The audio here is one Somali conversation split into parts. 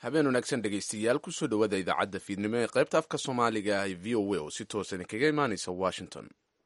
habeen wanaagsan dhegaystayaal kusoo dhowaada idaacadda fiidnimo ee qaybta afka soomaaliga ee v o a oo si toosan kaga imaanaysa washington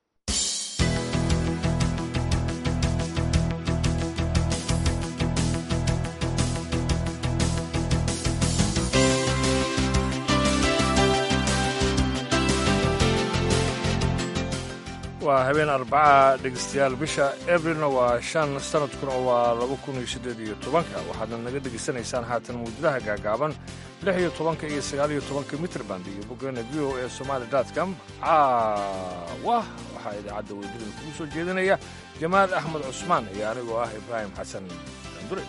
waa habeen arbaca dhegeystayaal bisha ebrilna waa shan sanadkuna waa laba kun iyo siddeed iyo tobanka waxaadna naga dhegaysanaysaan haatan mawjadaha gaagaaban lix iyo tobanka iyo sagaal iyo tobanka mitrband iyo boggeena v o e somaali com caawa waxaa idaacadda weydadin kugu soo jeedinaya jamaal axmed cusmaan iyo anigoo ah ibraahim xasan dandure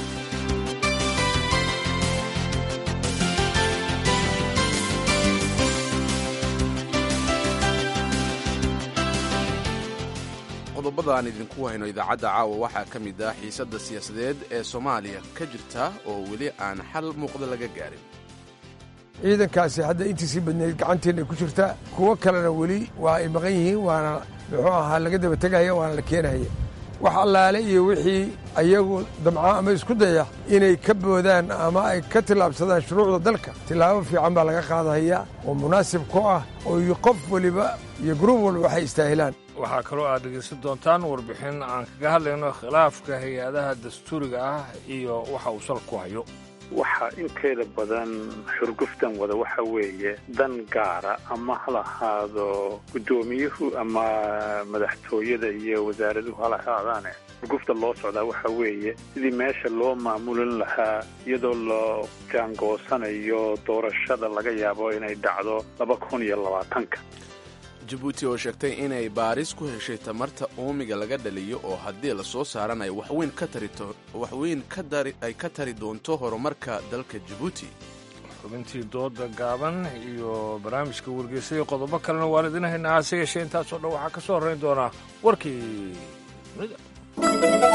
qodobada aan idinku hayno idaacadda caawa waxaa ka mid ah xiisadda siyaasadeed ee soomaaliya ka jirta oo weli aan xal muuqda laga gaarin ciidankaasi hadda intiisii badnayd gacanteenna ku jirta kuwo kalena weli waa ay maqan yihiin waana muxuu ahaa laga daba tegaya waana la keenaya wax allaale iyo wixii ayagu damca ama isku daya inay ka boodaan ama ay ka tillaabsadaan shuruucda dalka tillaabo fiican baa laga qaadahaya oo munaasib ku ah oo qof weliba iyo gruub walba waxay istaahilaan waxaa kaloo aad dhegaysan doontaan warbixin aan kaga hadlayno khilaafka hay-adaha dastuuriga ah iyo waxa uu sal ku hayo waxa inteeda badan xurguftan wada waxa weeye dan gaara ama ha lahaado guddoomiyuhu ama madaxtooyada iyo wasaaraduhu ha lahaadaane xurgufta loo socdaa waxa weeye sidii meesha loo maamulin lahaa iyadoo loo jaangoosanayo doorashada laga yaabo inay dhacdo laba kun iyo labaatanka jabuuti oo sheegtay inay baaris ku heshay tamarta uumiga laga dhaliyo oo haddii la soo saaran ay waxweyn ay ka tari doonto horumarka dalka jabuuti xubintii dooda gaaban iyo barnaamijka wargeysa iyo qodobo kalena waan idin haynaa hase yeeshee intaasoo dhan waxaa ka soo horrayn doonaa warkii dunida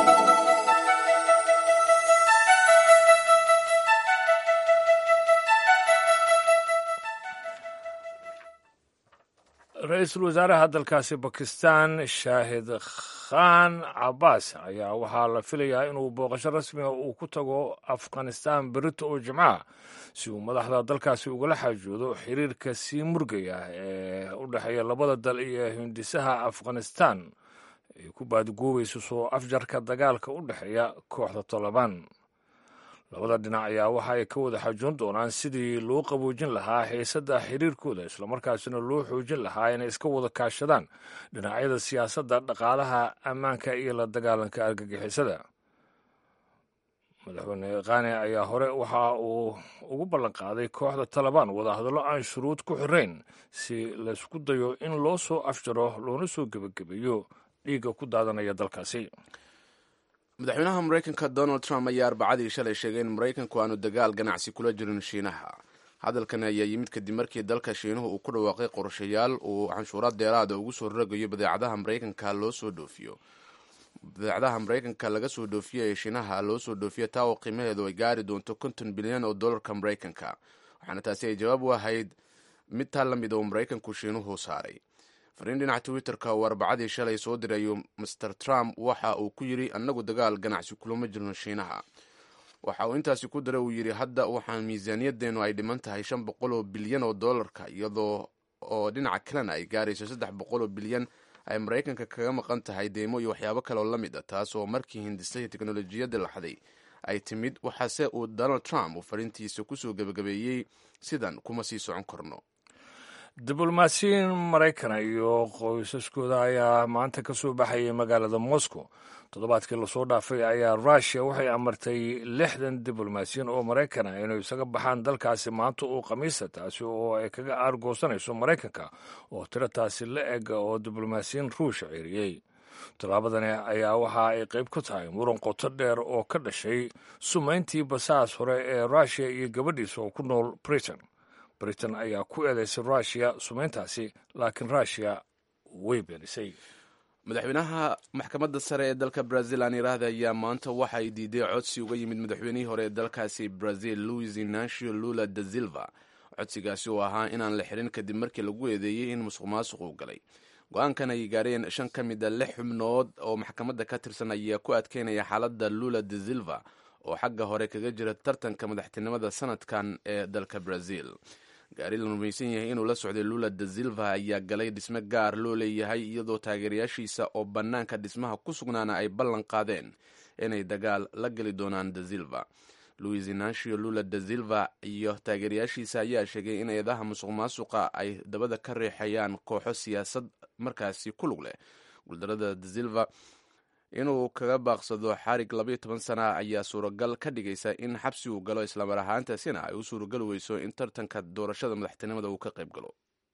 ra-iisul wasaaraha dalkaasi bakistan shaahid khan cabbaas ayaa waxaa la filayaa inuu booqasho rasmiga uu ku tago afghanistan berito oo jimcaha si uu madaxda dalkaasi ugala xaajoodo xiriirka sii murgaya ee u dhexeeya labada dal iyo hindisaha afghanistan ay ku baadgoobayso soo afjarka dagaalka u dhexeeya kooxda tolobaan labada dhinac ayaa waxa ay ka wada xajoon doonaan sidii loo qaboojin lahaa xiisadda xiriirkooda islamarkaasina loo xoojin lahaa inay iska wada kaashadaan dhinacyada siyaasadda dhaqaalaha ammaanka iyo la dagaalanka argagixisada madaxweyne khane ayaa hore waxa uu ugu ballanqaaday kooxda talabaan wadahadallo aan shuruud ku xirayn si laysku dayo in loo soo afjaro loona soo gebagabeeyo dhiigga ku daadanaya dalkaasi madaxweynaha maraykanka donald trump ayaa arbacadii shalay sheegay in maraykanku aanu dagaal ganacsi kula jirin shiinaha hadalkan ayaa yimid kadib markii dalka shiinuhu uu ku dhawaaqay qorshayaal uu canshuura deeraada ugu soo rogayo badeecadaha maraykanka loo soo dhoofiyo badeecadaha maraykanka laga soo dhoofiyo ee shiinaha loo soo dhoofiyo taa oo qiimaheedu ay gaari doonto konton bilyan oo dollarka maraykanka waxaana taasi ay jawaab u ahayd mid taa la mid oo maraykanku shiinuhu saaray fariin dhinaca twitterka uu arbacadii shalay soo dirayo master trump waxa uu ku yidhi annagu dagaal ganacsi kulama jirno shiinaha waxa uu intaasi ku dara uu yidhi hadda waxaan miisaaniyadeennu ay dhiman tahay shan boqol oo bilyan oo dollarka iyadoo oo dhinaca kalena ay gaarayso saddex boqol oo bilyan ay maraykanka kaga maqan tahay deymo iyo waxyaabo kale oo la mid a taas oo markii hindisay teknolojiyadda la xaday ay timid waxaase uu donald trump uu fariintiisa kusoo gebagabeeyey sidan kuma sii socon karno diblomaasiyiin maraykana iyo qoysaskooda ayaa maanta ka soo baxayay magaalada moscow toddobaadkii lasoo dhaafay ayaa rushia waxay amartay lixdan diblomaasiyiin oo maraykana inay isaga baxaan dalkaasi maanta uu khamiista taasi oo ay kaga aargoosanayso maraykanka oo tiro taasi la eg oo diblomaasiyiin ruusha ceeriyey tallaabadani ayaa waxa ay qayb ku tahay muran qoto dheer oo ka dhashay sumayntii basaas hore ee rushia iyo gabadhiisa oo ku nool britain britain ayaa ku eedaysay rushia sumayntaasi laakiin rushia way beenisay madaxweynaha maxkamadda sare ee dalka brazil aan iraahda ayaa maanta waxa ay diiday codsi uga yimid madaxweynihii hore ee dalkaasi brazil louis inacio lula da silva codsigaasi oo ahaa inaan la xirin kadib markii lagu eedeeyey in musuq maasuq uu galay go-aankan ay gaareen shan ka mid a lix xubnood oo maxkamadda ka tirsan ayaa ku adkeynaya xaaladda lula de silva oo xagga hore kaga jira tartanka madaxtinimada sanadkan ee dalka brazil gaari la rumaysan yahay inuu la socday lula da silva ayaa galay dhisme gaar loo leeyahay iyadoo taageerayaashiisa oo bannaanka dhismaha ku sugnaana ay ballan qaadeen inay dagaal la geli doonaan da silva luis inancio lula da silva iyo taageerayaashiisa ayaa sheegay in eedaha musuq maasuqa ay dabada ka riixayaan kooxo siyaasad markaasi ku lug leh guuldarada da silva inuu kaga baaqsado xarig labayo toban sana ayaa suuragal ka dhigaysa in xabsi uu galo islamar ahaantaasina ay u suuragali weyso in tartanka doorashada madaxtinimada uu ka qayb galo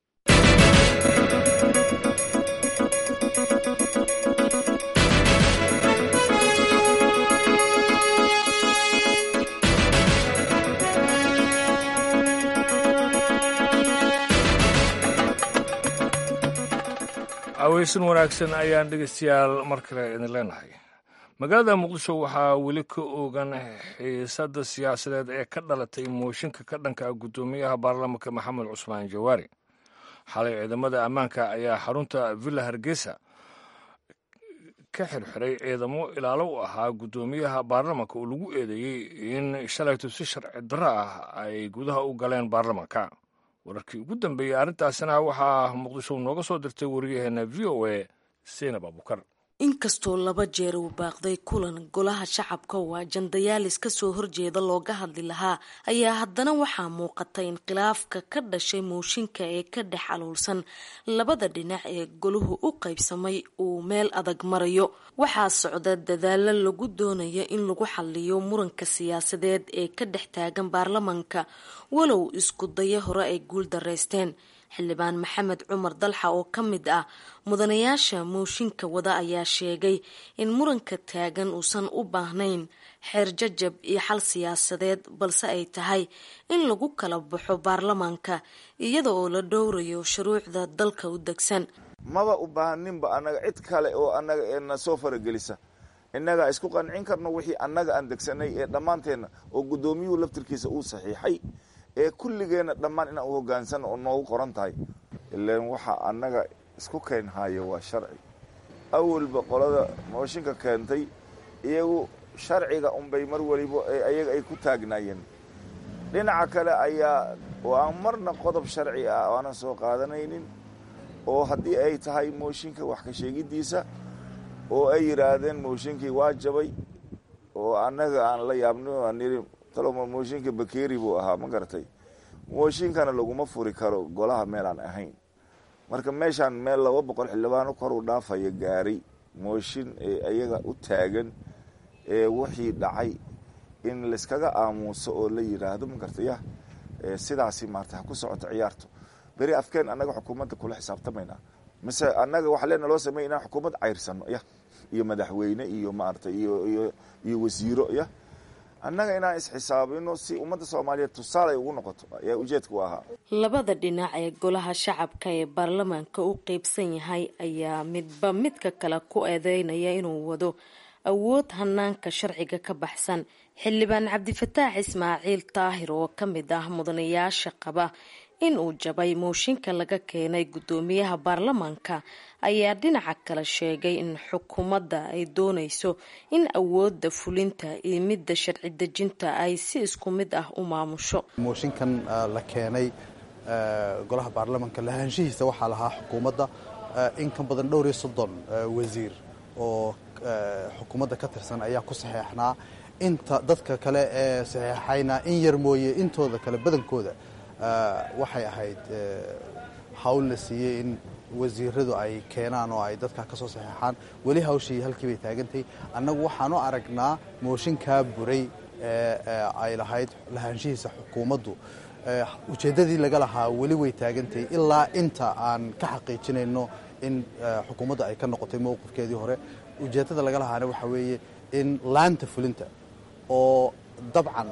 aweysan wanaagsan ayaan dhegeystayaal mar kale idin leenahay magaalada muqdisho waxaa weli ka ogan xiisadda siyaasadeed ee ka dhalatay mooshinka ka dhanka ah guddoomiyaha baarlamaanka maxamed cusmaan jawaari xalay ciidamada ammaanka ayaa xarunta villa hargeysa ka xirxiray ciidamo ilaalo u ahaa guddoomiyaha baarlamaanka oo lagu eedeeyey in shalayto si sharci darro ah ay gudaha u galeen baarlamaanka wararkii ugu dambeeyey arrintaasina waxaa muqdisho nooga soo dirtay wariyaheena v o a seinab abukar inkastoo laba jeer uu baaqday kulan golaha shacabka oo ajandayaalis kasoo horjeeda looga hadli lahaa ayaa haddana waxaa muuqatay in khilaafka ka dhashay mooshinka ee ka dhex aluulsan labada dhinac ee golahu u qaybsamay uu meel adag marayo waxaa socda dadaalo lagu doonaya in lagu xaliyo muranka siyaasadeed ee ka dhex taagan baarlamanka walow isku dayo hore ay guul dareysteen xildhibaan maxamed cumar dalxa oo ka mid ah mudanayaasha mooshinka wada ayaa sheegay in muranka taagan uusan u baahnayn xeer jajab iyo xal siyaasadeed balse ay tahay in lagu kala baxo baarlamaanka iyada oo la dhowrayo shuruucda dalka u degsan maba u baahaninba annaga cid kale oo annaga eena soo faragelisa innagaa isku qancin karno wixii annaga aan degsanay ee dhammaanteenna oo guddoomiyuhu laftirkiisa uu saxiixay ee kulligeenna dhammaan inaan u hogaansano oo noogu qoran tahay ilaan waxaa annaga isku keenhayo waa sharci awalba qolada mooshinka keentay iyagu sharciga unbay mar waliba ayaga ay ku taagnaayeen dhinaca kale ayaa waa marna qodob sharci ah aanan soo qaadanaynin oo haddii ay tahay mooshinka wax ka sheegiddiisa oo ay yidhaahdeen mooshinkii waa jabay oo annaga aan la yaabno aan yidhi taloma mooshinka bakeri buu ahaa ma garatay mooshinkana laguma furi karo golaha meelaan ahayn marka meeshaan meel laba boqol xildhibaano kor u dhaafaya gaaray mooshin ee ayaga u taagan ee wixii dhacay in layskaga aamuuso oo la yidhaahdo ma garta yah sidaasi maarata ha ku socoto ciyaarto beri afkeen annaga xukuumadda kula xisaabtamaynaa mise annaga waxaa leena loo sameya inaan xukuumad cayrsano yah iyo madaxweyne iyo maarata iyo iyo iyo wasiiro yah annaga inaan isxisaabino si ummadda soomaaliyeed tusaale ay ugu noqoto ayaa ujeedka u ahaa labada dhinac ee golaha shacabka ee baarlamaanka u qeybsan yahay ayaa midba midka kale ku eedeynaya inuu wado awood hanaanka sharciga ka baxsan xildhibaan cabdifataax ismaaciil taahir oo ka mid ah mudanayaasha qaba in uu jabay mooshinka laga keenay guddoomiyaha baarlamaanka ayaa dhinaca kale sheegay in xukuumadda ay doonayso in awoodda fulinta iyo midda sharci dejinta ay si isku mid ah u maamusho mooshinkan la keenay golaha baarlamaanka lahaanshihiisa waxaa lahaa xukuumadda in ka badan dhowr iyo soddon wasiir oo xukuumadda ka tirsan ayaa ku saxeexnaa inta dadka kale ee saxeexayna in yar mooye intooda kale badankooda waxay ahayd hawl la siiyey in wasiiradu ay keenaan oo ay dadka ka soo saxeexaan weli hawshii halkii bay taagantahay annagu waxaanu aragnaa mooshinkaa buray ee ay lahayd lahaanshihiisa xukuumaddu ujeeddadii laga lahaa weli way taagantahay ilaa inta aan ka xaqiijinayno in xukuumadda ay ka noqotay mowqifkeedii hore ujeeddada laga lahaana waxaa weeye in laanta fulinta oo dabcan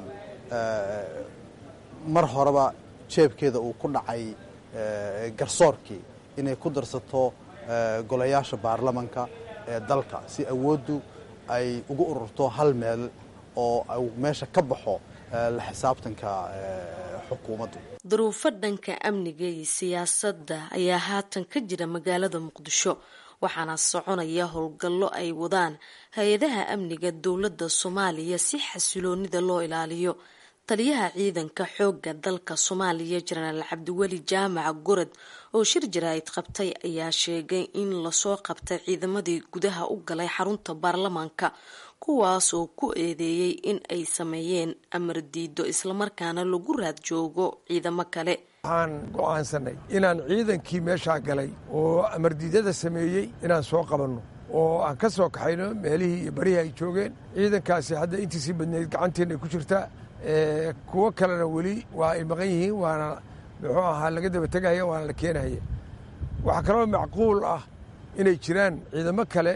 mar horeba jeebkeeda uu ku dhacay garsoorkii inay ku darsato golayaasha baarlamanka ee dalka si awooddu ay ugu ururto hal meel oo meesha ka baxo la xisaabtanka xukuumaddu duruufo dhanka amniga iyo siyaasadda ayaa haatan ka jira magaalada muqdisho waxaana soconaya howlgallo ay wadaan hay-adaha amniga dowladda soomaaliya si xasiloonida loo ilaaliyo taliyaha ciidanka xoogga dalka soomaaliya jenaraal cabdiweli jaamac gorod oo shir jaraa'id qabtay ayaa sheegay in lasoo qabtay ciidamadii gudaha u galay xarunta baarlamaanka kuwaas oo ku eedeeyey in ay sameeyeen amar diido islamarkaana lagu raad joogo ciidamo kale waxaan go'aansanay inaan ciidankii meeshaa galay oo amardiidyada sameeyey inaan soo qabanno oo aan ka soo kaxayno meelihii iyo barihii ay joogeen ciidankaasi hadda intiisii badnayd gacanteenna ku jirtaa kuwo kalena weli waa ay maqan yihiin waana muxuu ahaa laga daba tegaya waana la keenaya waxaa kaloo macquul ah inay jiraan ciidamo kale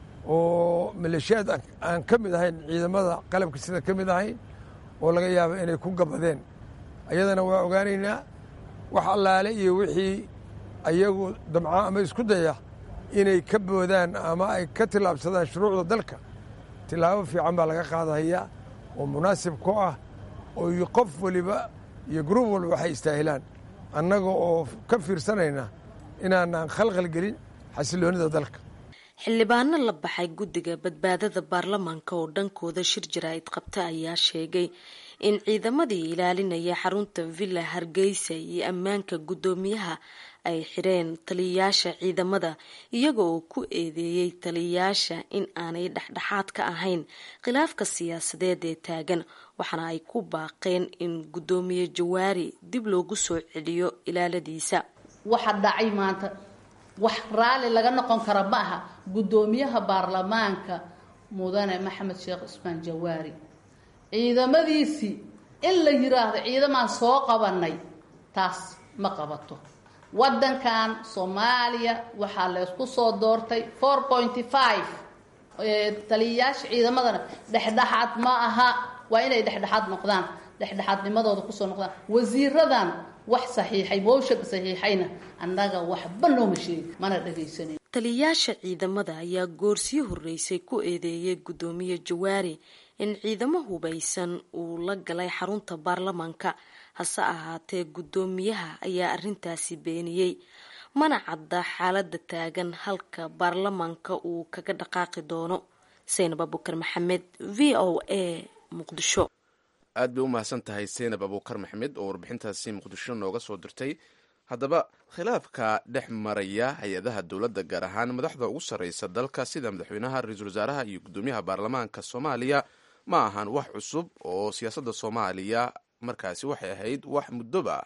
oo maleeshiyaad aan ka mid ahayn ciidamada qalabka sida ka mid ahayn oo laga yaabo inay ku gabadeen ayadana waa ogaanaynaa wax allaale iyo wixii ayagu damca ama isku daya inay ka boodaan ama ay ka tillaabsadaan shuruucda dalka tillaabo fiican baa laga qaadahaya oo munaasib ku ah oo qof waliba iyo gruub walba waxay istaahilaan annaga oo ka fiirsanayna inaanaan khalkhal gelin xasiloonida dalka xildhibaano la baxay guddiga badbaadada baarlamaanka oo dhankooda shir jaraa'id qabta ayaa sheegay in ciidamadii ilaalinaya xarunta villa hargeysa iyo ammaanka guddoomiyaha ay xireen taliyayaasha ciidamada iyaga oo ku eedeeyey taliyayaasha in aanay dhexdhexaad ka ahayn khilaafka siyaasadeed ee taagan waxaana ay ku baaqeen in guddoomiye jawaari dib loogu soo celiyo ilaaladiisa waxa dhacay maanta wax raalli laga noqon kara ma aha guddoomiyaha baarlamaanka mudane maxamed sheekh cusmaan jawaari ciidamadiisii in la yiraahdo ciidamaan soo qabanay taas ma qabato waddankan soomaaliya waxaa laysku soo doortay four pointy five taliyayaasha ciidamadana dhexdhexaad ma aha waa inay dhexdhexaad noqdaan dhexdhexaadnimadooda kusoo noqdaan wasiiradan wax saxiixay moosha saxiixayna annaga waxba nooma sheegi mana dhagaysanayn taliyayaasha ciidamada ayaa goorsii horreysay ku eedeeyay guddoomiye jawaari in ciidamo hubaysan uu la galay xarunta baarlamaanka hase ahaatee guddoomiyaha ayaa arrintaasi beeniyey mana cadda xaaladda taagan halka baarlamaanka uu kaga dhaqaaqi doono saynab abukar maxamed v o a muqdisho aad bay u mahadsan tahay seynab abuukar maxamed oo warbixintaasi muqdisho nooga soo dirtay haddaba khilaafka dhex maraya hay-adaha dowladda gaar ahaan madaxda ugu sarreysa dalka sida madaxweynaha ra-iisul wasaaraha iyo guddoomiyaha baarlamaanka soomaaliya ma ahan wax cusub oo siyaasadda soomaaliya markaasi waxay ahayd wax muddoba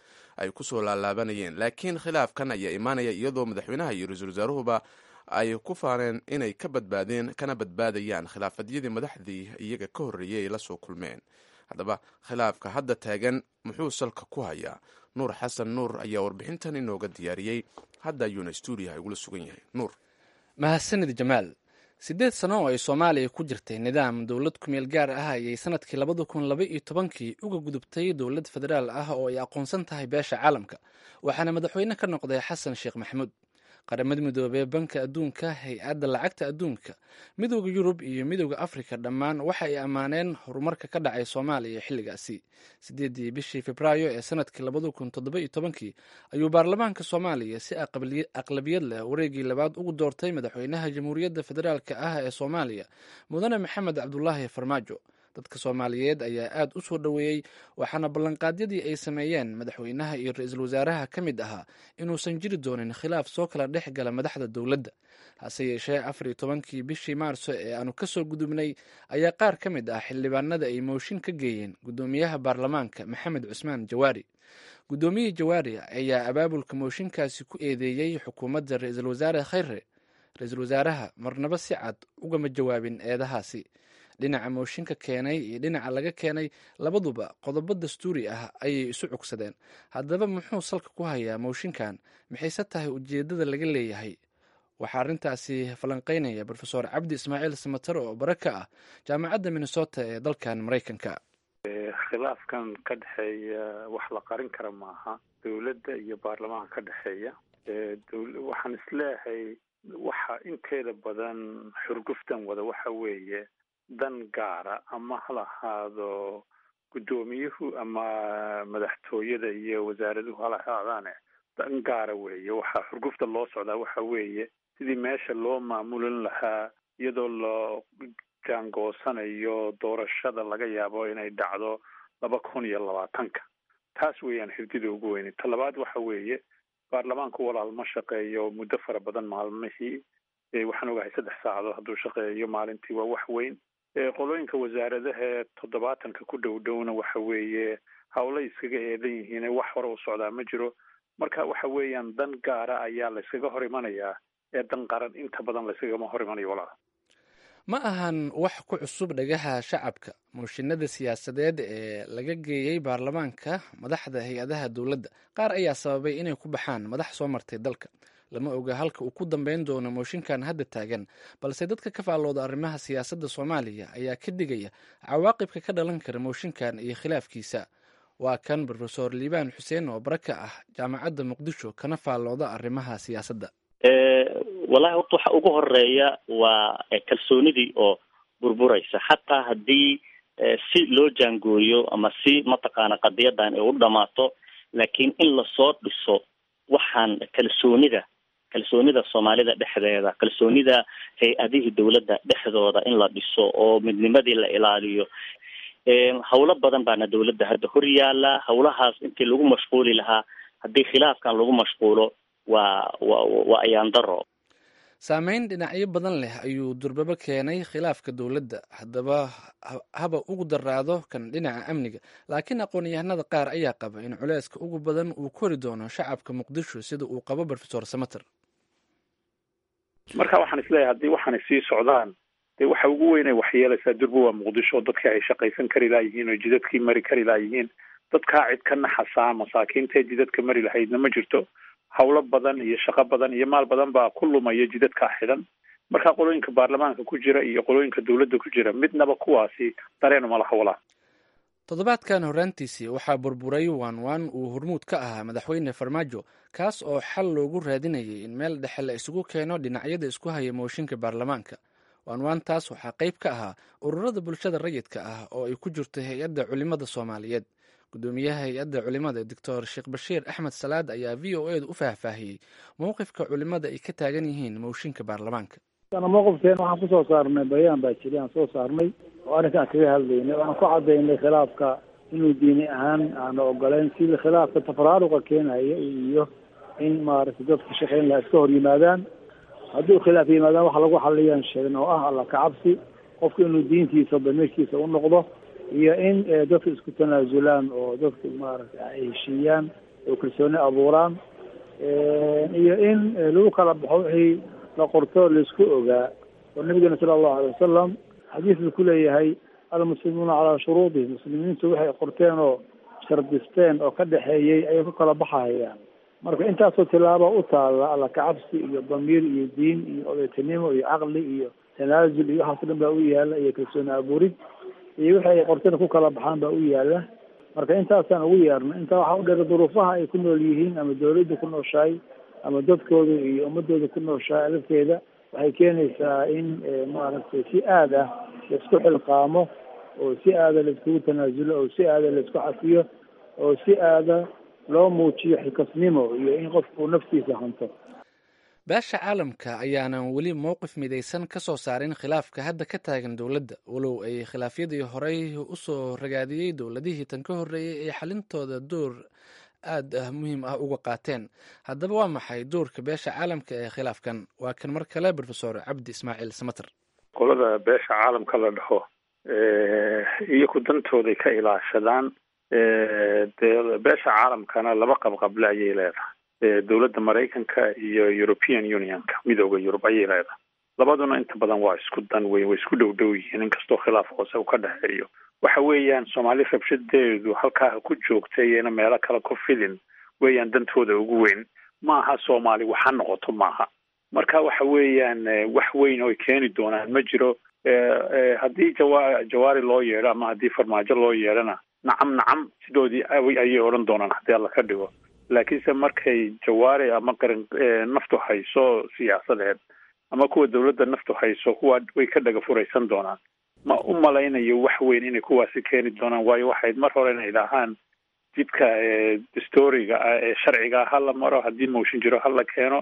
ay kusoo laalaabanayeen laakiin khilaafkan ayaa imaanaya iyadoo madaxweynaha iyo ra-iisul wasaaruhuba ay ku faaneen inay ka badbaadeen kana badbaadayaan khilaafadyadii madaxdii iyaga ka horreeyay ay la soo kulmeen haddaba khilaafka hadda taagan muxuu salka ku hayaa nuur xasan nuur ayaa warbixintan inooga diyaariyey hadda ayuuna stuudiyaha igula sugan yahay nuur mahadsanid jamaal siddeed sano oo ay soomaaliya ku jirtay nidaam dowlad kumeel gaar ah ayay sanadkii labada kun laba iyo tobankii uga gudubtay dowlad federaal ah oo ay aqoonsan tahay beesha caalamka waxaana madaxweyne ka noqday xasan sheekh maxamuud qaramada midoobey banka adduunka hay-adda lacagta adduunka midooda yurub iyo midooda afrika dhammaan waxa ay ammaaneen horumarka ka dhacay soomaaliya xilligaasi sideedii bishii febraayo ee sanadkii labada kun toddoba iyo tobankii ayuu baarlamaanka soomaaliya si aqlabiyad leh wareegii labaad ugu doortay madaxweynaha jamhuuriyadda federaalk ah ee soomaaliya mudane maxamed cabdulaahi farmaajo dadka soomaaliyeed ayaa aad u soo dhoweeyey waxaana ballanqaadyadii ay sameeyeen madaxweynaha iyo ra-iisul wasaaraha ka mid ahaa inuusan jiri doonin khilaaf soo kala dhex gala madaxda dowladda hase yeeshee afar iyo tobankii bishii maarso ee aanu kasoo gudubnay ayaa qaar ka mid ah xildhibaanada ay mooshin ka geeyeen guddoomiyaha baarlamaanka maxamed cusmaan jawaari guddoomiyihii jawaari ayaa abaabulka mooshinkaasi ku eedeeyey xukuumadda ra-iisul wasaare khayre ra-iisul wasaaraha marnaba si cad ugama jawaabin eedahaasi dhinaca mooshinka keenay iyo dhinaca laga keenay labaduba qodobo dastuuri ah ayay isu cugsadeen haddaba muxuu salka ku hayaa mooshinkan maxayse tahay ujeeddada laga leeyahay waxaa arrintaasi falanqeynaya rofeor cabdi ismaaciil samater oo bare ka ah jaamacadda minnesota ee dalkan maraykanka khilaafkan ka dhexeeya wax la qarin kara maaha dowladda iyo baarlamaanka ka dhexeeya waxaan isleeyahay waxa inteeda badan xurguftan wada waxa weeye dan gaara ama ha lahaado guddoomiyuhu ama madaxtooyada iyo wasaaraduhu hala haadaane dan gaara weeye waxaa xurgufta loo socdaa waxa weeye sidii meesha loo maamulin lahaa iyadoo la jaangoosanayo doorashada laga yaabo inay dhacdo laba kun iyo labaatanka taas weeyaan hirdida ugu weyne ta labaad waxa weeye baarlamaanku walaal ma shaqeeyo muddo fara badan maalmihii waxaan ogahay saddex saacadood hadduu shaqeeyo maalintii waa wax weyn qolooyinka wasaaradaha ee toddobaatanka ku dhow dhowna waxa weeye hawlay iskaga eedan yihiin wax hore u socdaa ma jiro marka waxa weeyaan dan gaara ayaa la yskaga hor imanayaa ee dan qaran inta badan la yskagama hor imanayo walaal ma ahan wax ku cusub dhagaha shacabka mooshinada siyaasadeed ee laga geeyey baarlamaanka madaxda hay-adaha dowladda qaar ayaa sababay inay ku baxaan madax soo martay dalka lama oga halka uu ku dambeyn doono mooshinkan hadda taagan balse dadka ka faallooda arrimaha siyaasadda soomaaliya ayaa ka digaya cawaaqibka ka dhalan kara mooshinkan iyo khilaafkiisa waa kan rofesor liibaan xuseen oo bara ka ah jaamacadda muqdisho kana faallooda arrimaha siyaasadda wallahi horta waxa ugu horeeya waa kalsoonidii oo burburaysa xataa haddii si loo jaangooyo ama si mataqaana qadiyadan ay u dhamaato laakiin in lasoo dhiso waxaan kalsoonida kalsoonida soomaalida dhexdeeda kalsoonida hay-adihii dowladda dhexdooda in la dhiso oo midnimadii la ilaaliyo hawlo badan baana dowladda hadda hor yaala hawlahaas intii lagu mashquuli lahaa haddii khilaafkan lagu mashquulo waa wa waa ayaan daro saameyn dhinacyo badan leh ayuu durbabo keenay khilaafka dowladda haddaba haba ugu daraado kan dhinaca amniga laakiin aqoon-yahanada qaar ayaa qaba in culeyska ugu badan uu kori doono shacabka muqdisho sida uu qabo rofesor samater marka waxaan isleeyahay haddii waxaanay sii socdaan dee waxa ugu weynay waxyeelaysaa durba waa muqdisho dadkii ay shaqaysan kari laayihiin oo jidadkii mari kari laayihiin dadkaa cid ka naxasaa masaakiintae jidadka mari lahaydna ma jirto hawlo badan iyo shaqo badan iyo maal badan baa ku lumaya jidadkaa xidhan marka qolooyinka baarlamaanka ku jira iyo qolooyinka dowladda ku jira midnaba kuwaasi dareen uma laha walaa toddobaadkan horraantiisii waxaa burburay waan waan uu hormuud ka ahaa madaxweyne farmaajo kaas oo xal loogu raadinayay in meel dhexe la isugu keeno dhinacyada isku haya mooshinka baarlamaanka waanwaantaas waxaa qayb ka ahaa ururada bulshada rayidka ah oo ay ku jirto hay-adda culimada soomaaliyeed gudoomiyaha hay-adda culimada doctor sheekh bashiir axmed salaad ayaa v o edu u faahfaahiyey mowqifka culimada ay ka taagan yihiin mooshinka baarlamaanka mowqifkeena waxaan kusoo saarnay bayaan baa jiri aan soo saarnay oo arrinkaan kaga hadlaynay waxaan ku cadaynay khilaafka inuu diini ahaan aana ogolayn sidii khilaafka tafaraaruqa keenaya iyo in maaragtay dadka shaqeyn laha iska hor yimaadaan hadduu khilaaf yimaadaan waxa lagu xaliyaan sheegn oo ah alla kacabsi qofka inuu diintiisa damiirkiisa u noqdo iyo in dadka isku tanaasulaan oo dadka maaragtay ay heshiiyaan oo kalsooni abuuraan iyo in lagu kala baxo wixii la qorto laisku ogaa oo nabigeena sala allahu alay wasalam xadiisku kuleeyahay almuslimuuna calaa shuruudihim muslimiintu waxay qorteen oo shardisteen oo ka dhexeeyey ayay ku kala baxahayaan marka intaasoo tilaaba u taalla alla kacabsi iyo damiir iyo diin iyo odaytinimo iyo caqli iyo tanaasul iyo waxaas dhan baa u yaala iyo kalsooni abuurid iyo wixi ay qorteen ku kala baxaan baa u yaala marka intaasaan ugu yeerna intaa waxaa u dheer duruufaha ay ku nool yihiin ama dawladda ku nooshahay ama dadkooda iyo ummadooda ku nooshahay lafteeda waxay keenaysaa in maaragtay si aad ah laisku xilqaamo oo si aada laiskugu tanaasulo oo si aada laisku cafiyo oo si aada loo muujiyo xilkasnimo iyo in qofku naftiisa hanto beesha caalamka ayaanan weli mowqif midaysan ka soo saarin khilaafka hadda ka taagan dowladda walow ay khilaafyadii horey usoo ragaadiyey dowladihii tan ka horreeyey ee xalintooda door aad ah muhiim ah uga qaateen haddaba waa maxay doorka beesha caalamka ee khilaafkan waa kan mar kale rofesor cabdi ismaaciil samater qolada beesha caalamka la dhaho iyaku dantooday ka ilaashadaan dee beesha caalamkana laba qabqable ayay leedahay dowladda maraykanka iyo european unionka midooda yurub ayay leedahay labaduna inta badan waa isku dan weyn way isku dhow dhow yihiin inkastoo khilaaf hoose uu ka dhexeeyo waxa weeyaan soomaali rabshadeedu halkaa ku joogta iyana meelo kale ku fidin weeyaan dantooda ugu weyn maaha soomaali waxa noqoto maaha marka waxa weeyaan wax weyn oo ay keeni doonaan ma jiro haddii jawa jawaari loo yeedho ama haddii farmaajo loo yeedhona nacam nacam sidoodii ayay odhan doonaan haddii alla ka dhigo laakiinse markay jawaari ama qaran naftu hayso siyaasadeed ama kuwa dawladda naftu hayso kuwa way ka dhaga furaysan doonaan ma u malaynayo wax weyn inay kuwaasi keeni doonaan waayo waxayd mar hore inay dhahaan jidka storiga ah ee sharciga ha la maro haddii mooshin jiro ha la keeno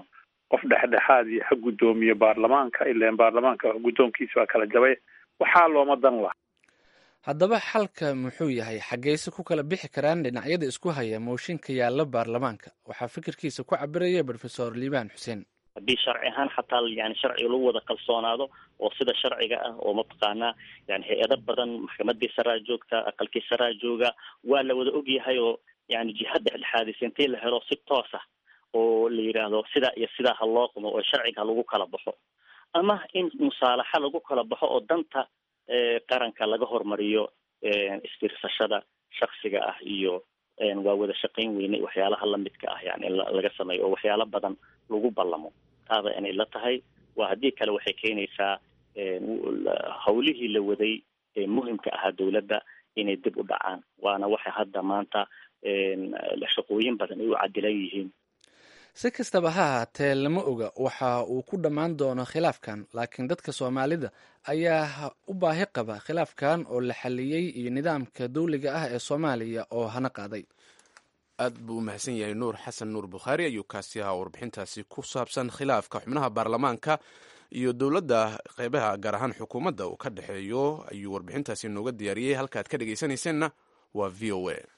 qof dhexdhexaad iyo ha guddoomiye baarlamaanka ilaan baarlamaanka guddoonkiisa waa kala jabay waxaa looma dan laha haddaba xalka muxuu yahay xaggeyse ku kala bixi karaan dhinacyada isku haya mooshinka yaalla baarlamaanka waxaa fikirkiisa ku cabiraya brofesor liibaan xuseen haddii sharci ahaan xataa yani sharciga lagu wada kalsoonaado oo sida sharciga ah oo mataqaanaa yani hay-ado badan maxkamadii saraa joogta aqalkii saraa jooga waa la wada ogyahay oo yani jiha dhexdhexaadisa intii la helo si toos ah oo la yidhaahdo sidaa iyo sidaa ha loo qumo oo sharciga ha lagu kala baxo ama in musaalaxa lagu kala baxo oo danta qaranka laga hormariyo isfiirsashada shaksiga ah iyo waa wada shaqayn weyne waxyaalaha lamidka ah yani in laga sameeyo oo waxyaalo badan lagu ballamo taaba inay la tahay waa haddii kale waxay keenaysaa hawlihii la waday ee muhimka ahaa dawladda inay dib u dhacaan waana waxa hadda maanta shaqooyin badan ay u cadilan yihiin si kastaba ha ahaatee lama oga waxa uu ku dhammaan doono khilaafkan laakiin dadka soomaalida ayaa u baahi qaba khilaafkan oo la xaliyey iyo nidaamka dawliga ah ee soomaaliya oo hana qaaday aad buu u mahadsan yahay nuur xasan nuur bukhaari ayuu kaasi ahaa warbixintaasi ku saabsan khilaafka xubnaha baarlamaanka iyo dowladda qeybaha gaar ahaan xukuumadda uu ka dhexeeyo ayuu warbixintaasi nooga diyaariyey halkaad ka dhegaysanayseena waa v o a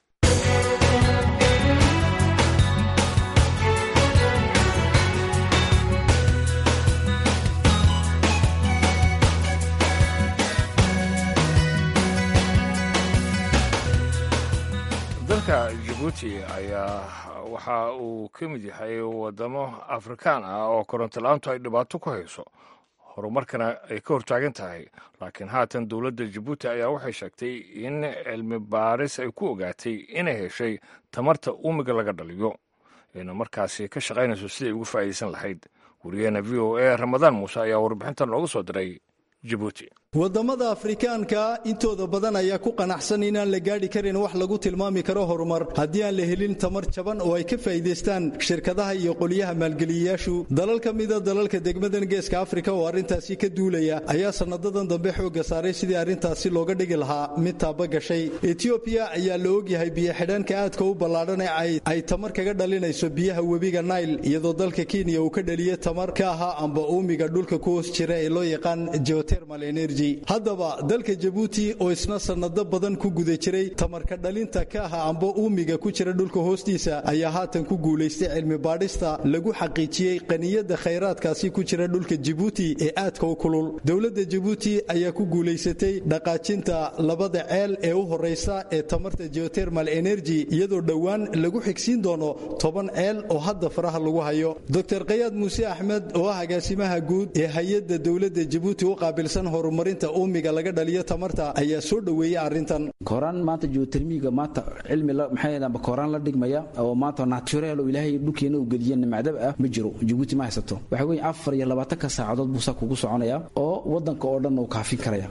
dalka jabuuti ayaa waxa uu ka mid yahay wadamo afrikaan ah oo koronto la-aantu ay dhibaato ku hayso horumarkana ay ka hortaagan tahay laakiin haatan dowladda jabuuti ayaa waxay sheegtay in cilmi baaris ay ku ogaatay inay heshay tamarta uumiga laga dhaliyo ayna markaasi ka shaqaynayso siday ugu faa'iidaysan lahayd wariyaheena v o a ramadaan muuse ayaa warbixintan looga soo diray jabuuti wadamada afrikaanka intooda badan ayaa ku qanacsan inaan la gaadhi karin wax lagu tilmaami karo horumar haddii aan la helin tamar jaban oo ay ka faa'iidaystaan shirkadaha iyo qolyaha maalgeliyayaashu dalal ka mida dalalka degmadan geeska afrika oo arrintaasi ka duulaya ayaa sanadadan dambe xoogga saaray sidii arrintaasi looga dhigi lahaa mid taaba gashay etiobiya ayaa la ogyahay biyo-xidhaanka aadka u ballaadhan ee ay tamar kaga dhalinayso biyaha webiga nail iyadoo dalka kenya uu ka dhaliya tamar ka ahaa amba uumiga dhulka ku hoos jira ee loo yaqaan geotermal energy haddaba dalka jabuuti oo isna sannado badan ku guda jiray tamarka dhalinta ka aha amba uumiga ku jira dhulka hoostiisa ayaa haatan ku guulaystay cilmi baadhista lagu xaqiijiyey qaniyada khayraadkaasi ku jira dhulka jabuuti ee aadka u kulul dowladda jabuuti ayaa ku guulaysatay dhaqaajinta labada ceel ee u horeysa ee tamarta geotermal energy iyadoo dhowaan lagu xigsiin doono toban ceel oo hadda faraha lagu hayo dr kayaad muuse axmed oo ah agaasimaha guud ee hay-adda dowladda jabuuti u qaabilsan horumar uumiga laga dhaliyo tamarta ayaa soo dhoweeyey arrintan kooraan maanta geotermiga maanta cilmi maxaa kooraan la dhigmaya oo maanta naturel oo ilaahay dhulkeena uu geliye nimcdab ah ma jiro jabuuti ma haysato waxa weeye afar iyo labaatanka saacadood buu saa kugu soconaya oo wadanka oo dhan uu kaafin karaya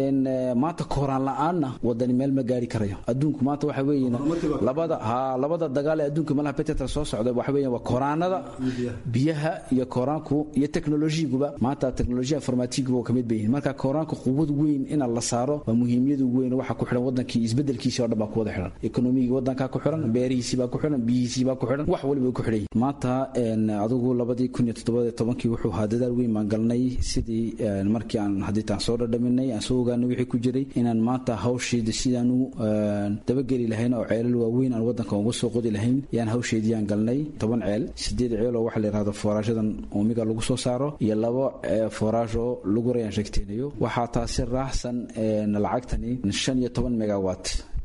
maanta kooraan la-aanna wadani meel ma gaari karayo adduunku maanta waxa weeye labada ha labada dagaal ee adduunka malaha betetra soo socda waxa weeye waa kooraanada biyaha iyo kooraanku iyo teknolojiguba maanta teknolojiya informatiguba oo kamid bay yihiin marka kooraanka quwad weyn in la saaro waa muhiimiyadu weyn waxa ku xiran wadankii isbedelkiisii oo dhan baa ku wada xiran ekonomigii wadankaa ku xiran beerihiisii baa ku xiran biyihiisii baa ku xiran wax waliba ku xidhay maanta adigu labadii kun iyo toddobaad tobankii wuxuu ahaa dadaal weyn baan galnay sidii markii aan hadiitaan soo dhadhaminay aan soo ogaanay wixii ku jiray inaan maanta hawsheeda sidaanu dabageli lahayn oo ceelal waaweyn aan wadanka uga soo qodi lahayn yaan hawsheedii aan galnay toban ceel sideed ceel oo waxa la yidhahdo foorashadan uumiga lagu soo saaro iyo labo fooraash oo lagu rayaan sheegteenayo waxaa taasi raaxsan lacagtani shan iyo toban megawat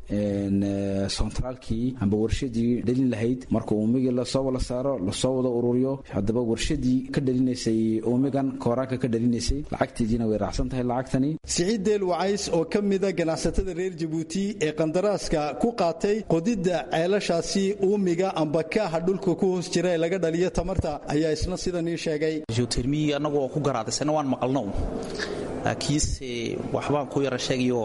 sentraalkii amba warshadii dhalin lahayd marka uumigii lasoo wala saaro lasoo wada ururiyo haddaba warshadii ka dhalinaysay uumigan kooraanka ka dhalinaysay lacagteediina way raacsan tahay lacagtani siciid deel wacays oo ka mida ganacsatada reer jabuuti ee qandaraaska ku qaatay qodidda ceelashaasi uumiga amba kaaha dhulka ku hoos jira ee laga dhaliyo tamarta ayaa isna sidanii sheegay geotermiyi annagoo ku garaadaysana waan maqalno laakiinse waxbaan ku yara sheegayo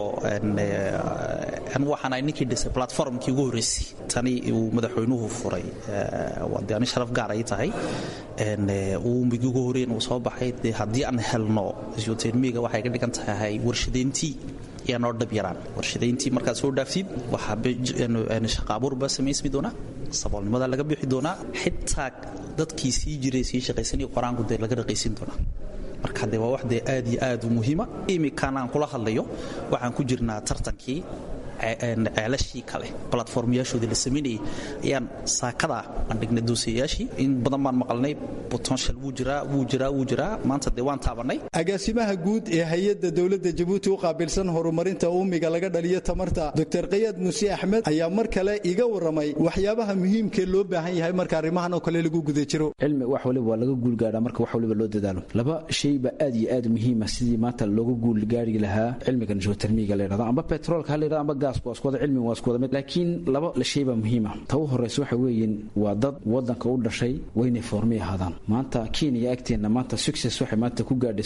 anigu waxaan ahay ninkii dhisay platformkii ugu horreysay tani uu madaxweynuhu furay de ani sharaf gaar ay tahay uumigii ugu horreyn uu soo baxay de haddii aan helno geotermiga waxay ka dhigan tahay warshadayntii ayaa noo dhab yaraan warshadayntii markaad soo dhaaftid waxaa shaqa abuur baa samaysmi doonaa saboolnimada laga bixi doonaa xitaa dadkii sii jiray sii shaqaysanaya qoraanku dee laga dhaqaysin doonaa marka dee waa wax dee aad iyo aad u muhiima imikan aan kula hadlayo waxaan ku jirnaa tartankii ceelashii kale platformyaashoodii la samaynayay ayaan saakada aan dhignay doosayaashii in badan baan maqalnay potential wuu jiraa wuu jiraa wuu jiraa maanta dee waan taabanay agaasimaha guud ee hay-adda dowladda jabuuti u qaabilsan horumarinta uumiga laga dhaliyo tamarta doctor kayaad muuse axmed ayaa mar kale iga warramay waxyaabaha muhiimkee loo baahan yahay marka arrimahan oo kale lagu guda jiro cilmi wax waliba waa laga guulgaadhaa marka wax waliba loo dadaalo laba shay baa aad iyo aad muhiima sidii maanta looga guulgaari lahaa cilmigan geotermiga la yidhahdo amba petroolka ha la yidhahdo amba gaasku waa isku wada cilmiga waa isku wada mid laakiin laba shay baa muhiima ta u horraysa waxa weeyeen waa dad waddanka u dhashay waynay foormi ahaadaan maanta kenya agteenna maanta success waxay maanta ku gaadhay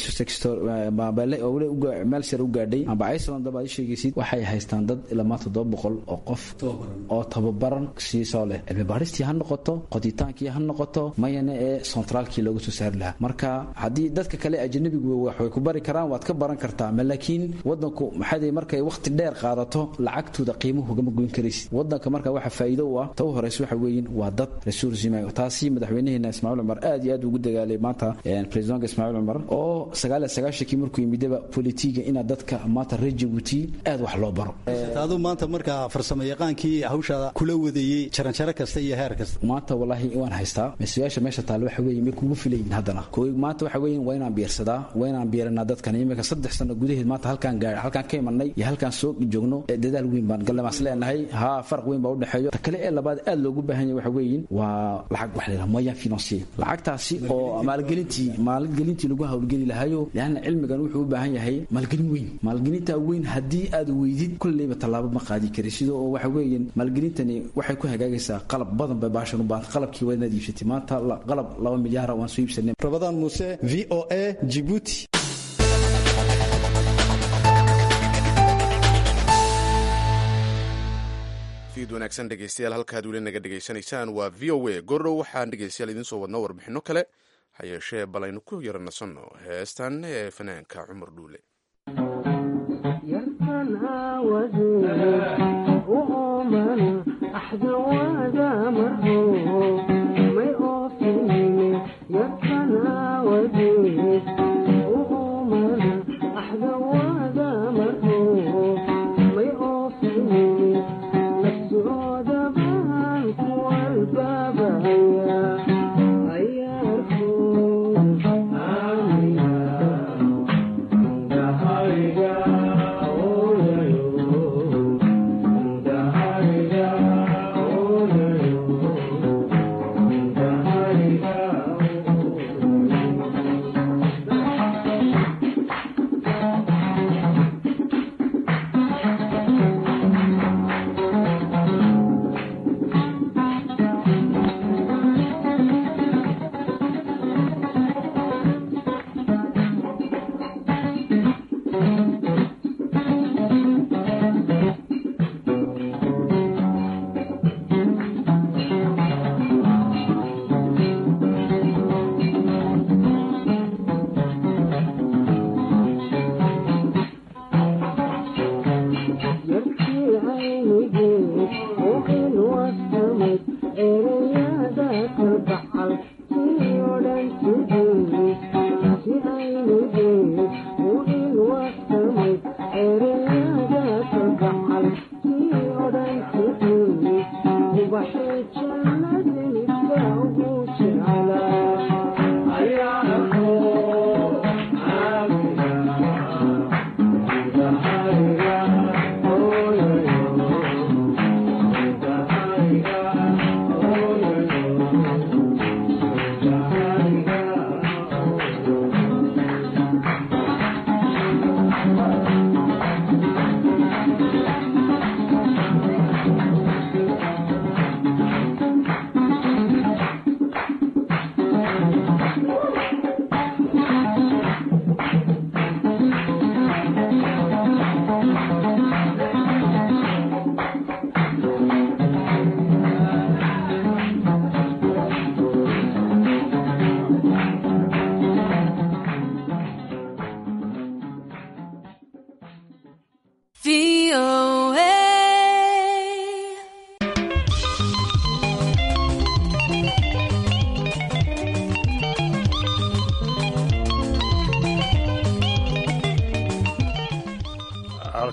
meel sare u gaadhay amba iceland daba ad sheegaysid waxay haystaan dad ilaa maanta todoba boqol oo qof oo tababaran siisoo leh cilmi baaristii ha noqoto qoditaankii ha noqoto mayana ee centraalkii looga soo saari lahaa marka haddii dadka kale ajanabigu waxay ku bari karaan waad ka baran kartaa ma laakiin wadanku maxaa markay waqti dheer qaadato lacagtooda qiimuhu gama goyn karaysid wadanka marka waxa faa'iido u ah ta u horeysa waxa weeyin waa dad resursima taasi madaxweynaheena ismaaciil cumar aad iyo aad ugu dagaalay maanta presidentka ismaaciil cumar oo sagaal iyo sagaashankii markuu yimidaba politiga inaad dadka maanta reer jabuuti aad wax loo baro aduu maanta markaa farsamo yaqaankii hawshaada kula wadeeyey jaranjaro kasta iyo heer kasta maanta wallaahi waan haystaa mas-uulaasha meesha taale waxa weeye may kugu filayin haddana maanta waxa weeye waa inaan biirsadaa waa inaan biiranaa dadkan iminka saddex sano gudaheed maanta halkaan gaar halkaan ka imanay iyo halkaan soo joogno dadaal weyn baan gallamaas leenahay haa farq weyn baa u dhexeeyo ta kale ee labaad aad loogu baahan yahay waxa weeyin waa lacag wax la yidhaha moyen financier lacagtaasi oo maalgelintii maalgelintii lagu hawlgeli lahayo leanna cilmigan wuxuu u baahan yahay maalgelin weyn maalgelintaa weyn haddii aad weydid kulleyba tallaabo ma qaadi kari sidoo oo waxa weeyaan maalgelintani waxay ku hagaagaysaa qalab badan bay baashan u baahan qalabkii waa inaad iibsatay maanta qalab laba milyaara waan soo iibsanay rabadaan muuse v o a jibuuti fiid wanaagsan dhegeystayaal halkaad weli naga dhegaysanaysaan waa v o a gordhow waxaan dhegeystayaal idiin soo wadno warbixinno kale ha yeeshee bal aynu ku yara nasanno heestan ee fanaanka cumar dhuule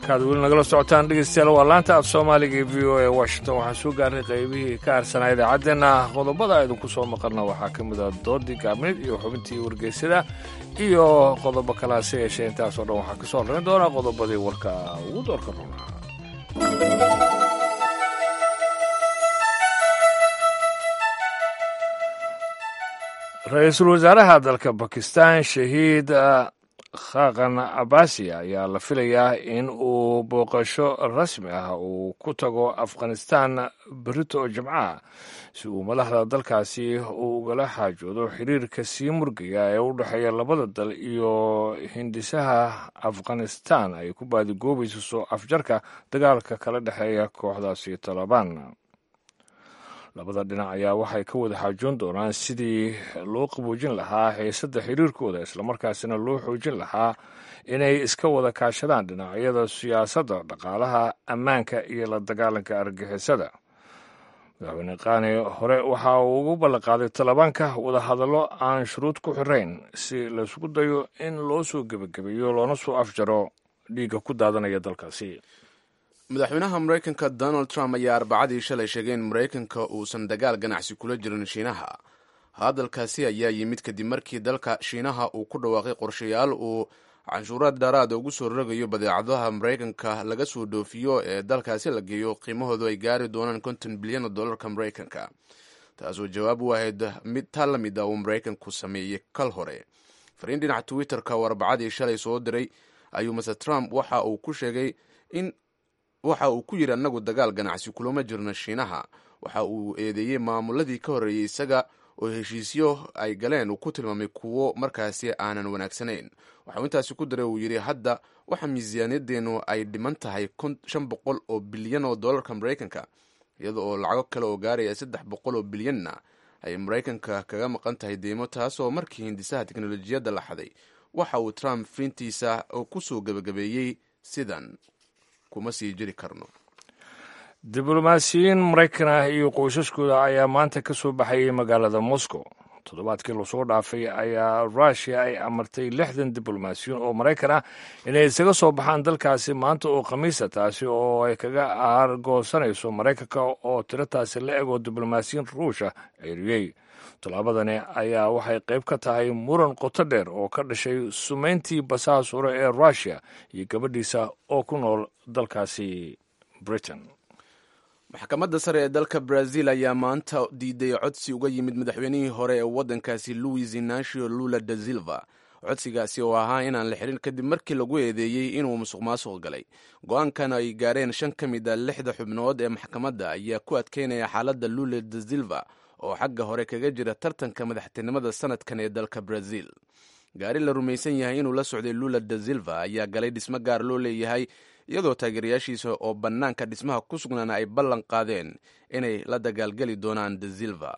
halkaad weli nagala socotaan dhegeystayaal waa laanta af soomaaliga ee v o a washington waxaan soo gaarnay qaybihii ka harsanaa idaacaddeenna qodobada idinku soo maqalna waxaa ka mid ah doodii gaabneed iyo xubintii wargeysada iyo qodobo kale hase yeeshee intaasoo dhan waxaa ka soo horrayn doonaa qodobadii warka ugu doorka runaa ra-iisul wasaaraha dalka bakistan shahiid khaqan abasiya ayaa la filayaa in uu booqasho rasmi ah uu ku tago afghanistan berito oo jimcaha si uu madaxda dalkaasi uu ugala xaajoodo xiriirka sii murgaya ee u dhexeeya labada dal iyo hindisaha afghanistan ay ku baadigoobayso soo afjarka dagaalka kala dhexeeya kooxdaasi talabaan labada dhinac ayaa waxay ka wada xaajoon doonaan sidii loo qaboojin lahaa xiisadda xiriirkooda islamarkaasina loo xoojin lahaa inay iska wada kaashadaan dhinacyada siyaasadda dhaqaalaha ammaanka iyo la dagaalanka argixisada madaxweyne qaani hore waxa uu ugu ballanqaaday talabaanka wadahadallo aan shuruud ku xirayn si laysku dayo in loo soo gebagabeeyo loona soo afjaro dhiigga ku daadanaya dalkaasi madaxweynaha maraykanka donald trump ayaa arbacadii shalay sheegay in maraykanka uusan dagaal ganacsi kula jirin shiinaha hadalkaasi ayaa yimid kadib markii dalka shiinaha uu ku dhawaaqay qorshayaal uu canshuuraad dheeraada ugu soo rogayo badeecadaha maraykanka laga soo dhoofiyo ee dalkaasi la geeyo qiimahoodu ay gaari doonaan konton bilyan oo dollarka maraykanka taasoo jawaab u ahayd mid taa la mid ah uu maraykanku sameeyey kal hore fariin dhinaca twitter-ka oo arbacadii shalay soo diray ayuu maser trump waxa uu ku sheegay in waxa uu ku yidhi annagu dagaal ganacsi kulama jirno shiinaha waxa uu eedeeyey maamuladii ka horreeyey isaga oo heshiisyo ay galeen uu ku tilmaamay kuwo markaasi aanan wanaagsanayn waxauu intaasi ku daray uu yidhi hadda waxa miisaaniyadeennu ay dhiman tahay shan boqol oo bilyan oo dollarka maraykanka iyada oo lacago kale oo gaaraya saddex boqol oo bilyanna ay maraykanka kaga maqan tahay deymo taasoo markii hindisaha teknolojiyadda la xaday waxa uu trump fiintiisa ku soo gebagabeeyey sidan kuma sii jiri karno diblomaasiyiin maraykan ah iyo qoysaskooda ayaa maanta ka soo baxayay magaalada moscow toddobaadkii lasoo dhaafay ayaa rushia ay amartay lixdan diblomaasiyiin oo maraykan ah inay isaga soo baxaan dalkaasi maanta oo khamiisa taasi oo ay kaga aargoosanayso maraykanka oo tirataasi la eg oo diblomaasiyiin ruusha ceeriyey tallaabadani ayaa waxay qayb ka tahay muran qoto dheer oo ka dhashay sumayntii basaas hore ee rushia iyo gabadhiisa oo ku nool dalkaasi britain maxkamadda sare ee dalka brazil ayaa maanta diiday codsi uga yimid madaxweynihii hore ee waddankaasi louis inacio lula da silva codsigaasi oo ahaa inaan la xirin kadib markii lagu eedeeyey inuu musuq maasuq galay go-aankan ay gaareen shan ka mid a lixda xubnood ee maxkamadda ayaa ku adkeynaya xaaladda lula da silva oo xagga hore kaga jira tartanka madaxtinimada sanadkan ee dalka brazil gaari la rumaysan yahay inuu la socday lula da silva ayaa galay dhismo gaar loo leeyahay iyadoo taageerayaashiisa oo bannaanka dhismaha ku sugnaana ay ballan qaadeen inay la dagaalgeli doonaan da silva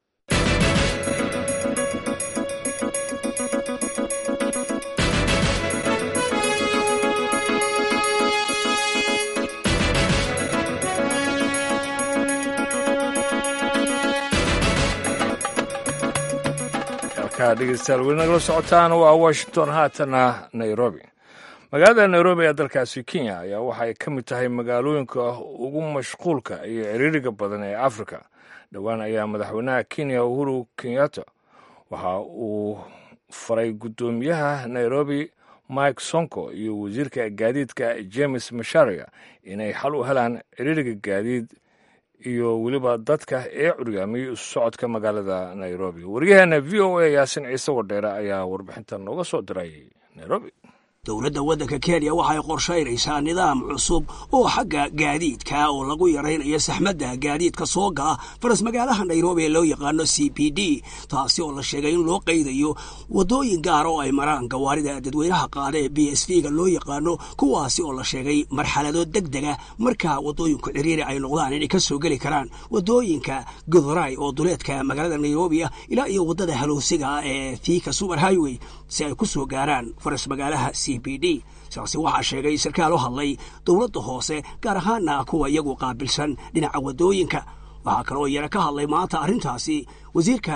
dhegeystayaal weli nagala socotaan waa washington haatana nairobi magaalada nairobi ee dalkaasi kenya ayaa waxay ka mid tahay magaalooyinka ugu mashquulka iyo ciriiriga badan ee afrika dhowaan ayaa madaxweynaha kenya uhuru kenyatta waxa uu faray guddoomiyaha nairobi mike sonko iyo wasiirka gaadiidka james masharia inay xal u helaan ciriiriga gaadiid iyo weliba dadka ee curyaamiyey isu socodka magaalada nairobi waryaheena v o a yaasin ciise wadheere ayaa warbixintan nooga soo diray nairobi dowladda waddanka kenya waxay qorshaynaysaa nidaam cusub oo xagga gaadiidka oo lagu yaraynayo saxmadda gaadiidka soo gala faras magaalaha nairobi ee loo yaqaano c p d taasi oo la sheegay in loo qaydayo waddooyin gaar oo ay maraan gawaarida dadweynaha qaada ee b s v ga loo yaqaano kuwaasi oo la sheegay marxalado deg dega markaa waddooyinku ciriiri ay noqdaan inay ka soo geli karaan waddooyinka guduray oo duleedka magaalada nairobi ah ilaa iyo waddada halowsiga ee fiika super highway si ay ku soo gaaraan faras magaalaha c b d sidaasi waxaa sheegay sarkaal u hadlay dowladda hoose gaar ahaana kuwa iyagu qaabilsan dhinaca waddooyinka waxaa kaloo yara ka hadlay maanta arrintaasi wasiirka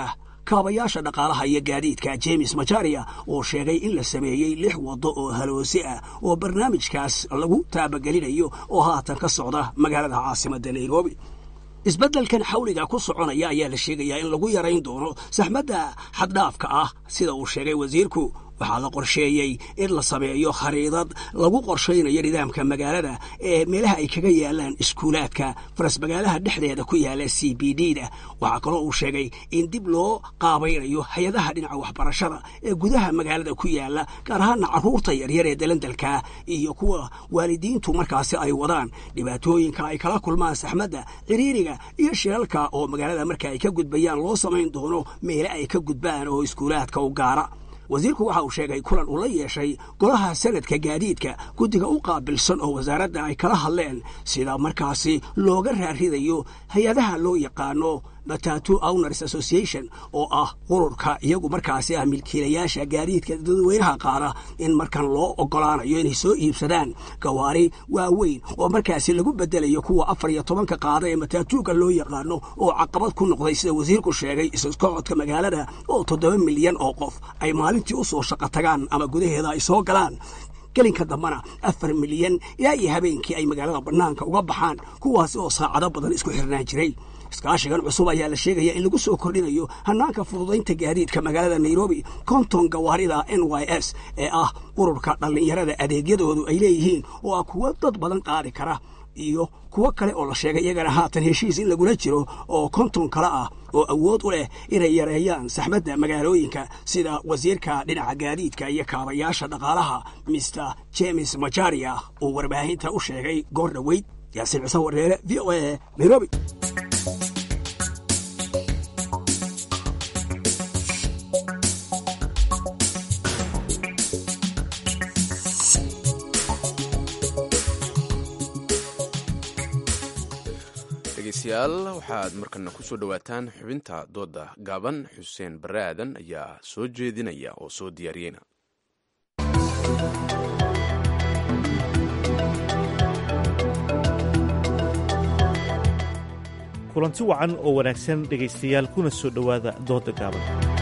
kaabayaasha dhaqaalaha iyo gaadiidka james majaria oo sheegay in la sameeyey lix waddo oo haloosi ah oo barnaamijkaas lagu taabagelinayo oo haatan ka socda magaalada caasimadda nairobi isbeddelkan xawliga ku soconaya ayaa la sheegayaa in lagu yarayn doono saxmadda xaddhaafka ah sida uu sheegay wasiirku waxaa la qorsheeyey in la sameeyo khariidad lagu qorshaynayo nidaamka magaalada ee meelaha ay kaga yaalaan iskuulaadka farasmagaalaha dhexdeeda ku yaala c b d da waxaa kaloo uu sheegay in dib loo qaabaynayo hay-adaha dhinaca waxbarashada ee gudaha magaalada ku yaala gaar ahaana carruurta yaryar ee dalandalka iyo kuwa waalidiintu markaasi ay wadaan dhibaatooyinka ay kala kulmaan saxmadda ciriiriga iyo shilalka oo magaalada marka ay ka gudbayaan loo samayn doono meele ay ka gudbaan oo iskuulaadka u gaara wasiirku waxa uu sheegay kulan uu la yeeshay golaha sanadka gaadiidka guddiga u qaabilsan oo wasaaradda ay kala hadleen sida markaasi looga raaridayo hay-adaha loo yaqaano matatu owners association oo ah ururka iyagu markaasi ah milkiilayaasha gaadiidka dadweynaha qaada in markan loo ogolaanayo inay soo iibsadaan gawaari waaweyn oo markaasi lagu bedelayo kuwa afar iyo tobanka qaada ee matatuuga loo yaqaano oo caqabad ku noqday sida wasiirku sheegay iskocodka magaalada oo toddoba milyan oo qof ay maalintii u soo shaqo tagaan ama gudaheeda ay soo galaan gelinka dambana afar milyan ilaa iyo habeenkii ay magaalada bannaanka uga baxaan kuwaasi oo saacado badan isku xirnaan jiray iskaashigan cusub ayaa la sheegaya in lagu soo kordhinayo hanaanka fududaynta gaadiidka magaalada nairobi konton gawaarida n y s ee ah ururka dhallinyarada adeegyadoodu ay leeyihiin oo ah kuwo dad badan qaadi kara iyo kuwo kale oo la sheegay iyagana haatan heshiis in lagula jiro oo konton kale ah oo awood u leh inay yareeyaan saxmadda magaalooyinka sida wasiirka dhinaca gaadiidka iyo kaabayaasha dhaqaalaha mister james majaria uu warbaahinta u sheegay goor dhoweyd yaasiin cise wareere v o a nairobi dhegeystayaal waxaad markana ku soo dhowaataan xubinta dooda gaaban xuseen bare aadan ayaa soo jeedinaya oo soo diyaariyeyna kulanti wacan oo wanaagsan dhegaystayaal kuna soo dhowaada dooda gaaban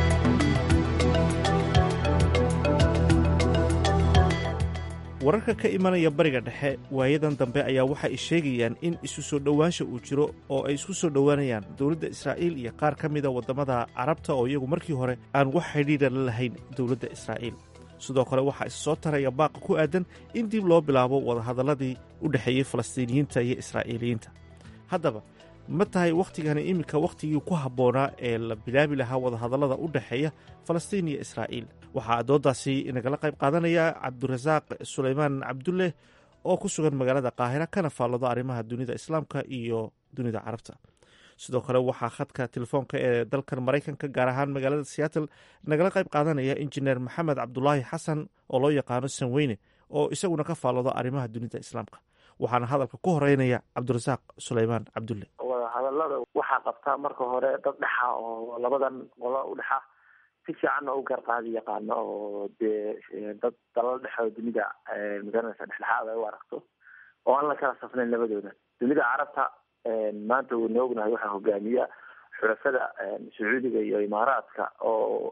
wararka ka imanaya bariga dhexe waayadan dambe ayaa waxa ay sheegayaan in isu soo dhowaansha uu jiro oo ay isku soo dhowaanayaan dowladda israa'iil iyo qaar ka mida waddamada carabta oo iyagu markii hore aan wax xidhiidha la lahayn dowladda israa'iil sidoo kale waxaa is soo taraya baaqa ku aadan in dib loo bilaabo wadahadalladii u dhexeeyey falastiiniyiinta iyo israa'iiliyiinta haddaba ma tahay wakhtigani iminka wakhtigii ku habboonaa ee la bilaabi lahaa wadahadallada u dhexeeya falastiin iyo israa'iil waxaa dooddaasi inagala qayb qaadanaya cabdirasaaq sulaymaan cabdulleh oo ku sugan magaalada qaahira kana faallado arrimaha dunida islaamka iyo dunida carabta sidoo kale waxaa khadka telefoonka ee dalkan maraykanka gaar ahaan magaalada seattle nagala qayb qaadanaya injineer maxamed cabdulaahi xasan oo loo yaqaano sanweyne oo isaguna ka faallado arrimaha dunida islaamka waxaana hadalka ku horeynaya cabdirasaaq sulaymaan cabdulle wadahadalada waxaa qabtaa marka hore dad dhexa oo labadan qolo u dhexa si fiicanna u garqaadi yaqaano oo dee dad dalal dhexe oo dunida magaranaysa dhexdhexaad ay u aragto oo aan la kala safnayn labadooda dunida carabta maanta wayna ognahay waxaa hogaamiya xulafada sacuudiga iyo imaaraadka oo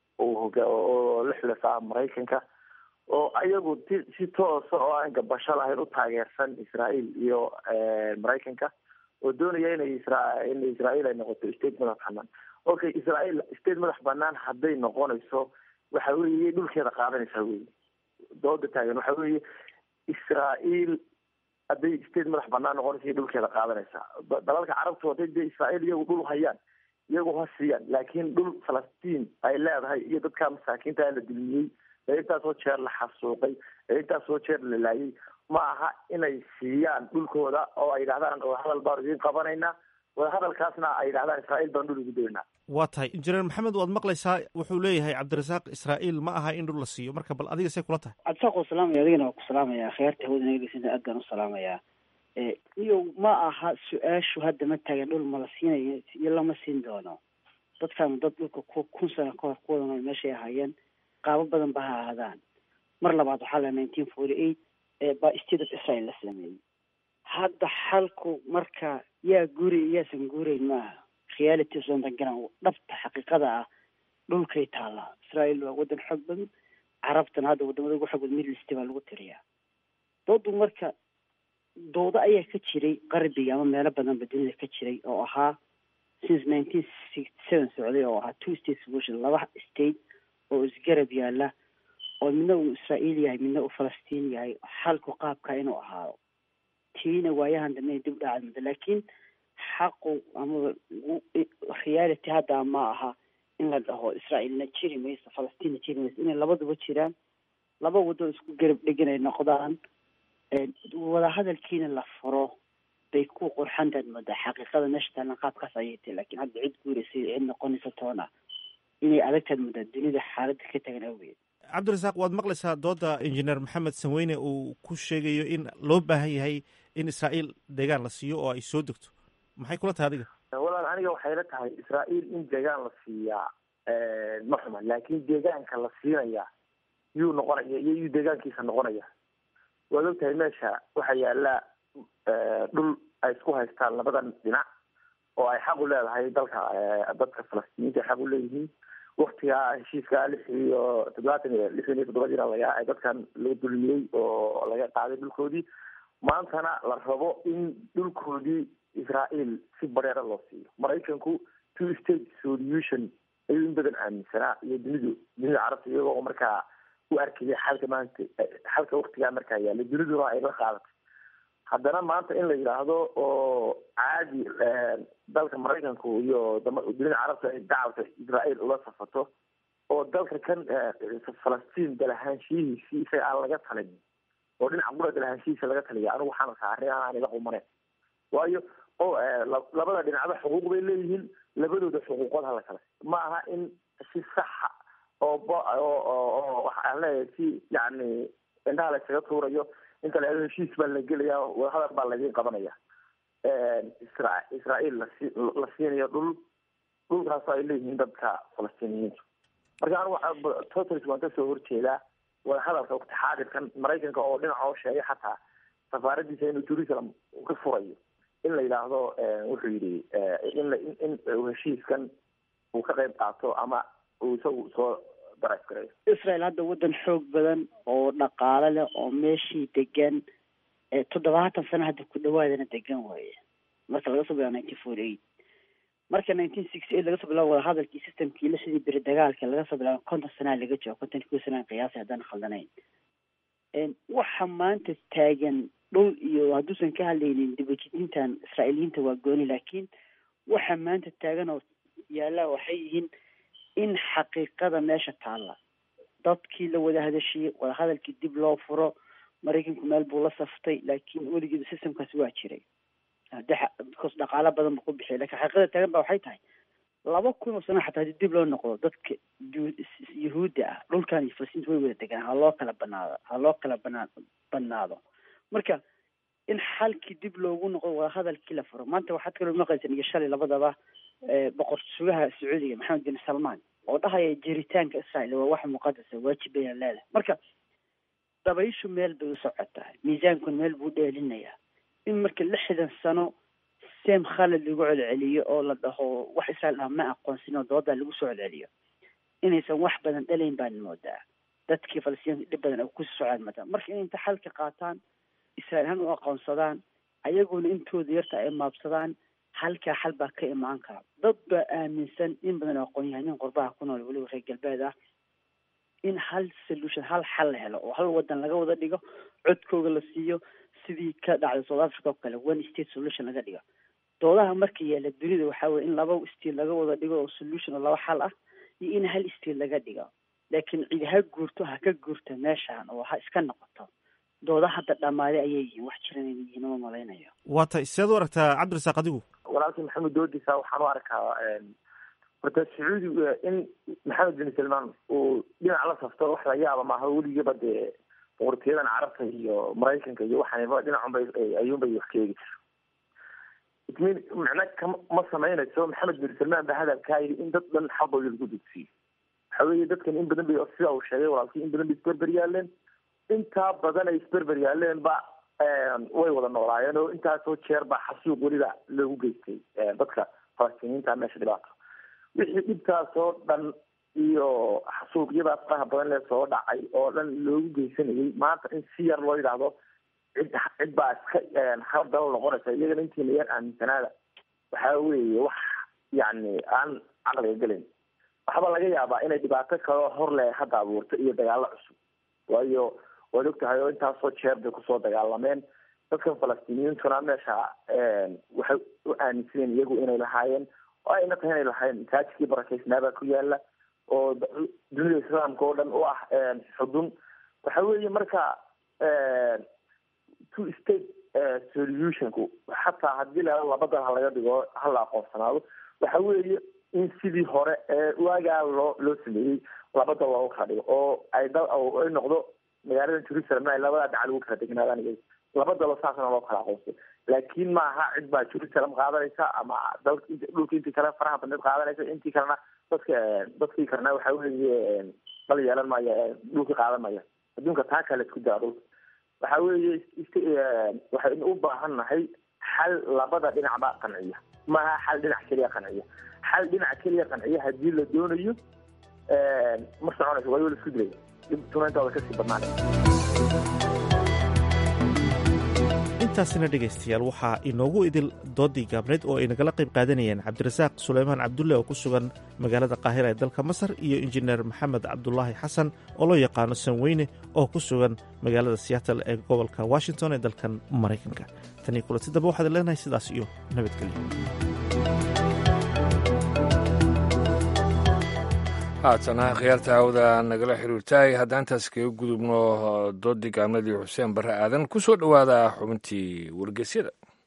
oo la xulafaa maraykanka oo ayagu si toosa oo aan gabasho lahayn u taageersan israael iyo maraykanka oo doonaya inay isra in israael ay noqoto state madax banaan okay israael state madax banaan hadday noqonayso waxa weeye dhulkeeda qaadanaysaa wey dooda taagan waxa weeye israael hadday state madax banaan noqonaysa iyo dhulkeeda qaadanaysaa dalalka carabtu hadday dee israael iyagu dhul hayaan iyagu ha siiyaan laakiin dhul falastiin ay leedahay iyo dadka masaakiinta la dulmiyey ee intaasoo jeer la xasuuqay ee intaasoo jeer la laayay ma aha inay siiyaan dhulkooda oo ay yidhahdaan wadahadal baanu idiin qabanaynaa wadahadalkaasna ay yidhahdaan israa'iil baan dhul ugu doonaa waa tahay injineer maxamed waad maqlaysaa wuxuu leeyahay cabdirasaaq israa'iil ma aha in dhul la siiyo marka bal adiga say kula tahay cabdirasaaq waa salaamaya adigana waa ku salaamaya khiyaarta hawada naga geysanta aad baan u salaamayaa iyo ma aha su-aashu hadda ma taagan dhul ma la siinayo iyo lama siin doono dadkan dad dhulka ku kun sano kahor kuwada nool meeshay ahaayeen qaabo badan ba ha ahaadaan mar labaad waxaa la nineteen forty eight baa state of israel la sameeyey hadda xalku marka yaa guuri yaasan guurayn maaha reality sondangaran dhabta xaqiiqada ah dhulkay taallaa israael waa waddan xoog badan carabtana hadda wadamada ugu xoog badan middle east baa lagu tiriyaa doodu marka doodo ayaa ka jiray qarbiga ama meelo badanba dunida ka jiray oo ahaa since nineteen sixty seven socday oo ahaa two state solution laba state oo isgarab yaala oo midna uu israa'iil yahay midna uu falastiin yahay xalku qaabka inuu ahaado tiina waayahan dambe dib dhacad muddo laakiin xaqu ama reality hadda ma aha in la dhaho israa'iilna jiri mayso falastiinna jiri mayso inay labaduba jiraan laba waddo isku garab dhegan ay noqdaan wadahadalkiina la furo bay ku qurxantaad moodaa xaqiiqada meesha taalan qaabkaas ayay tahay laakiin hadda cid guuraysa cid noqonaysa toona inay adagtaad moodaa dunida xaaladda ka tagan awgeed cabdirasaaq waad maqlaysaa dooda injineer maxamed sanweyne uu ku sheegayo in loo baahan yahay in israa'iil deegaan la siiyo oo ay soo degto maxay kula tahay adiga walaal aniga waxay la tahay israa'iil in deegaan la siiyaa ma xuma laakiin deegaanka la siinaya yuu noqonaya iyo yuu deegaankiisa noqonaya waad ogtahay meesha waxaa yaala dhul ay isku haystaan labadan dhinac oo ay xaq u leedahay dalka dadka falastiiniinta ay xaq u leeyihiin waktigaa heshiiska lix iyo toddobaatan iyo lixdan iyo toddobadiina laga ay dadkan laga dulmiyey oo laga qaaday dhulkoodii maantana la rabo in dhulkoodii israa'iil si bareera loo siiyo maraykanku two state solution ayuu in badan aaminsanaa iyo dunidu dunida carabta iyagoo markaa u arkaya xalka maanta xalka waktigaa markaa yaalla duniduna ay la qaadatay haddana maanta in la yidhaahdo oo caadi dalka maraykanku iyo dunida carabta ay dacwata israa'iil ula safato oo dalka kan falastiin dalahaanshiyihiisi isaga aan laga talin oo dhinaca qura dalahaanshihiisa laga taliya anigu waxaana saarnay aan ila qumaneyn waayo o labada dhinacba xuquuq bay leeyihiin labadooda xuquuqood hala kale ma aha in si saxa oo oo waxaan leeyahay si yani indhaha la isaga tuurayo inta la heshiis baa la gelaya wadahadal baa laydin qabanaya isra israa'iil lasi la siinayo dhul dhulkaasoo ay leeyihiin dadka falastiiniyiintu marka anigu waxaa totals waan kasoo horjeedaa wadahadalka waqti xaadirkan maraykanka oo dhinaca oo sheegay xataa safaaradiisa inuu jerusalem ka furayo in la yidhaahdo wuxuu yidhi in in heshiiskan uu ka qayb qaato ama uu isagu soo darays gareeyo israel hadda waddan xoog badan oo dhaqaale leh oo meeshii degan toddobaatan sano hadda ku dhawaadana degan waaye marka laga soo bilaabo nineteen forty eight marka nineteen sixty eight laga soo bilaabo wadahadalkii systemkii la sidii beri dagaalka laga soo bilaabo konton sanaa laga joogo konton kuwa sanaa qiyaasay haddaan khaldanayn waxa maanta taagan dhul iyo hadduusan ka hadlaynin dibajidintan israa'iiliyiinta waa gooni laakiin waxa maanta taagan oo yaallaa waxay yihiin in xaqiiqada meesha taalla dadkii la wada hadashiyey wadahadalkii dib loo furo maraykanku meel buu la saftay laakiin weligeeda systemkaasi waa jiray because dhaqaalo badan buu ku bixiyay lakin xaqiiqada taagan ba waxay tahay laba kun oo sano xataa haddii dib loo noqdo dadka yuhuudda ah dhulkan iyo falastiinta way wada degaan ha loo kala banaado ha loo kala banaa banaado marka in xalkii dib loogu noqdo wadahadalkii la furo maanta waxaad kaloo maqlaysan iyo shalay labadaba boqor sugaha sacuudiga maxamed bin salmaan oo dhahaya jiritaanka israa'iil waa wax muqadasa waajib bayna leedahay marka dabayshu meel bay u socotaa miisaankuna meel buu dheelinayaa in marka lixdan sano seem khalad lagu celceliyo oo la dhaho wax israa'iil ah ma aqoonsin oo doodaa lagu soo celceliyo inaysan wax badan dhalayn baan moodaa dadkii falastiinka dhib badan ay kusii socdaan moodaa marka inay inta xalka qaataan israa'iil han u aqoonsadaan ayaguna intooda yarta ay maabsadaan halkaa xal baa ka imaan kara dad baa aaminsan in badan oo aqoon-yahanin qurbaha ku nool weliba reer galbeed ah in hal solution hal xal la helo oo hal wadan laga wada dhigo codkooga la siiyo sidii ka dhacday south africa oo kale one state solution laga dhigo doodaha marka yaala dunida waxaa weye in laba state laga wada dhigo oo solution oo laba xal ah iyo in hal state laga dhigo laakiin cid ha guurto ha ka guurta meeshaan oo ha iska noqoto dooda hadda dhammaaday ayay yihiin wax jiran inay yihiin uma malaynayo waa tay sideed u aragtaa cabdirasaaq adigu walaalkii maxamed doodisa waxaan u arkaa horta sacuudi in maxamed bin salmaan uu dhinac la safto wax la yaaba maaha weligaba dee boqortooyadan carabta iyo maraykanka iyo waxaanba dhinacunbay ayuunbay wax ka eegi jir itmin macna kama ma samaynayso maxamed bin salmaan ba hadalkaa yidhi in dad dhan xaqooda lagu dugsiyo waxa weeye dadkan in badan bay sida uu sheegay walaalkii in badan bay isberber yaaleen intaa badan ay isberber yaaleen ba way wada noolaayeen oo intaasoo jeer baa xasuuq weliba loogu geystay dadka falastiiniinta meesha dhibaato wixii dhibtaasoo dhan iyo xasuuqyadaas faraha badan lee soo dhacay oo dhan loogu geysanayay maanta in si yar loo yidhaahdo cid cid baa iska haldalo noqonaysa iyagana intiina yar aaminsanaada waxaa weeye wax yacni aan caqliga gelayn waxba laga yaabaa inay dhibaato kaloo hor leh hadda abuurto iyo dagaalo cusub waayo waad og tahay oo intaasoo jeer bay kusoo dagaalameen dadkan falastiiniyiintuna meesha waxay u aaminsaneen iyagu inay lahaayeen oo ayna tahay inay lahaayeen masaajidkii barakeysnaabaa ku yaala oo dunida islaamka oo dhan u ah xudun waxa weeye marka two state solutionku xataa haddii la laba dal ha laga dhigo hala aqoonsanaado waxa weeye in sidii hore ee waagaa loo loo sameeyey laba dal loogu kala dhigo oo ay dal ay noqdo magaalada jerusalem ay labadaa dhacal ugu kala degnaadaan iyaga laba dalo saasna loo kala aqoonsay laakiin maaha cid baa jerusalem qaadanaysa ama dal dhulka intii kale faraha badneed qaadanaysa intii kalena dadka dadkii kalena waxa weeye dal yeelan maya dhulkii qaadan maya adduunka taa kale isku daa dhulka waxa weeye waxaynu u baahan nahay xal labada dhinacba qanciya maaha xal dhinac keliya qanciya xal dhinac keliya qanciya haddii la doonayo ma soconayso waayo la isku dilaya dhibtuna intooda kasii badnaanay intaasina dhegaystayaal waxaa inoogu idil doodii gaabneed oo ay nagala qayb qaadanayeen cabdirasaaq suleymaan cabdulle oo ku sugan magaalada qaahira ee dalka masar iyo injineer maxamed cabdulaahi xasan oo loo yaqaano sanweyne oo ku sugan magaalada seattle ee gobolka washington ee dalkan maraykanka tanii kulanti dambe waxaad leenahay sidaas iyo nabadgelyo haatana khiyaarta hawda nagala xiriirtaay haddaan intaas kaga gudubno doodii gaabnadii xuseen barre aadan ku soo dhowaada xubintii wargeysyada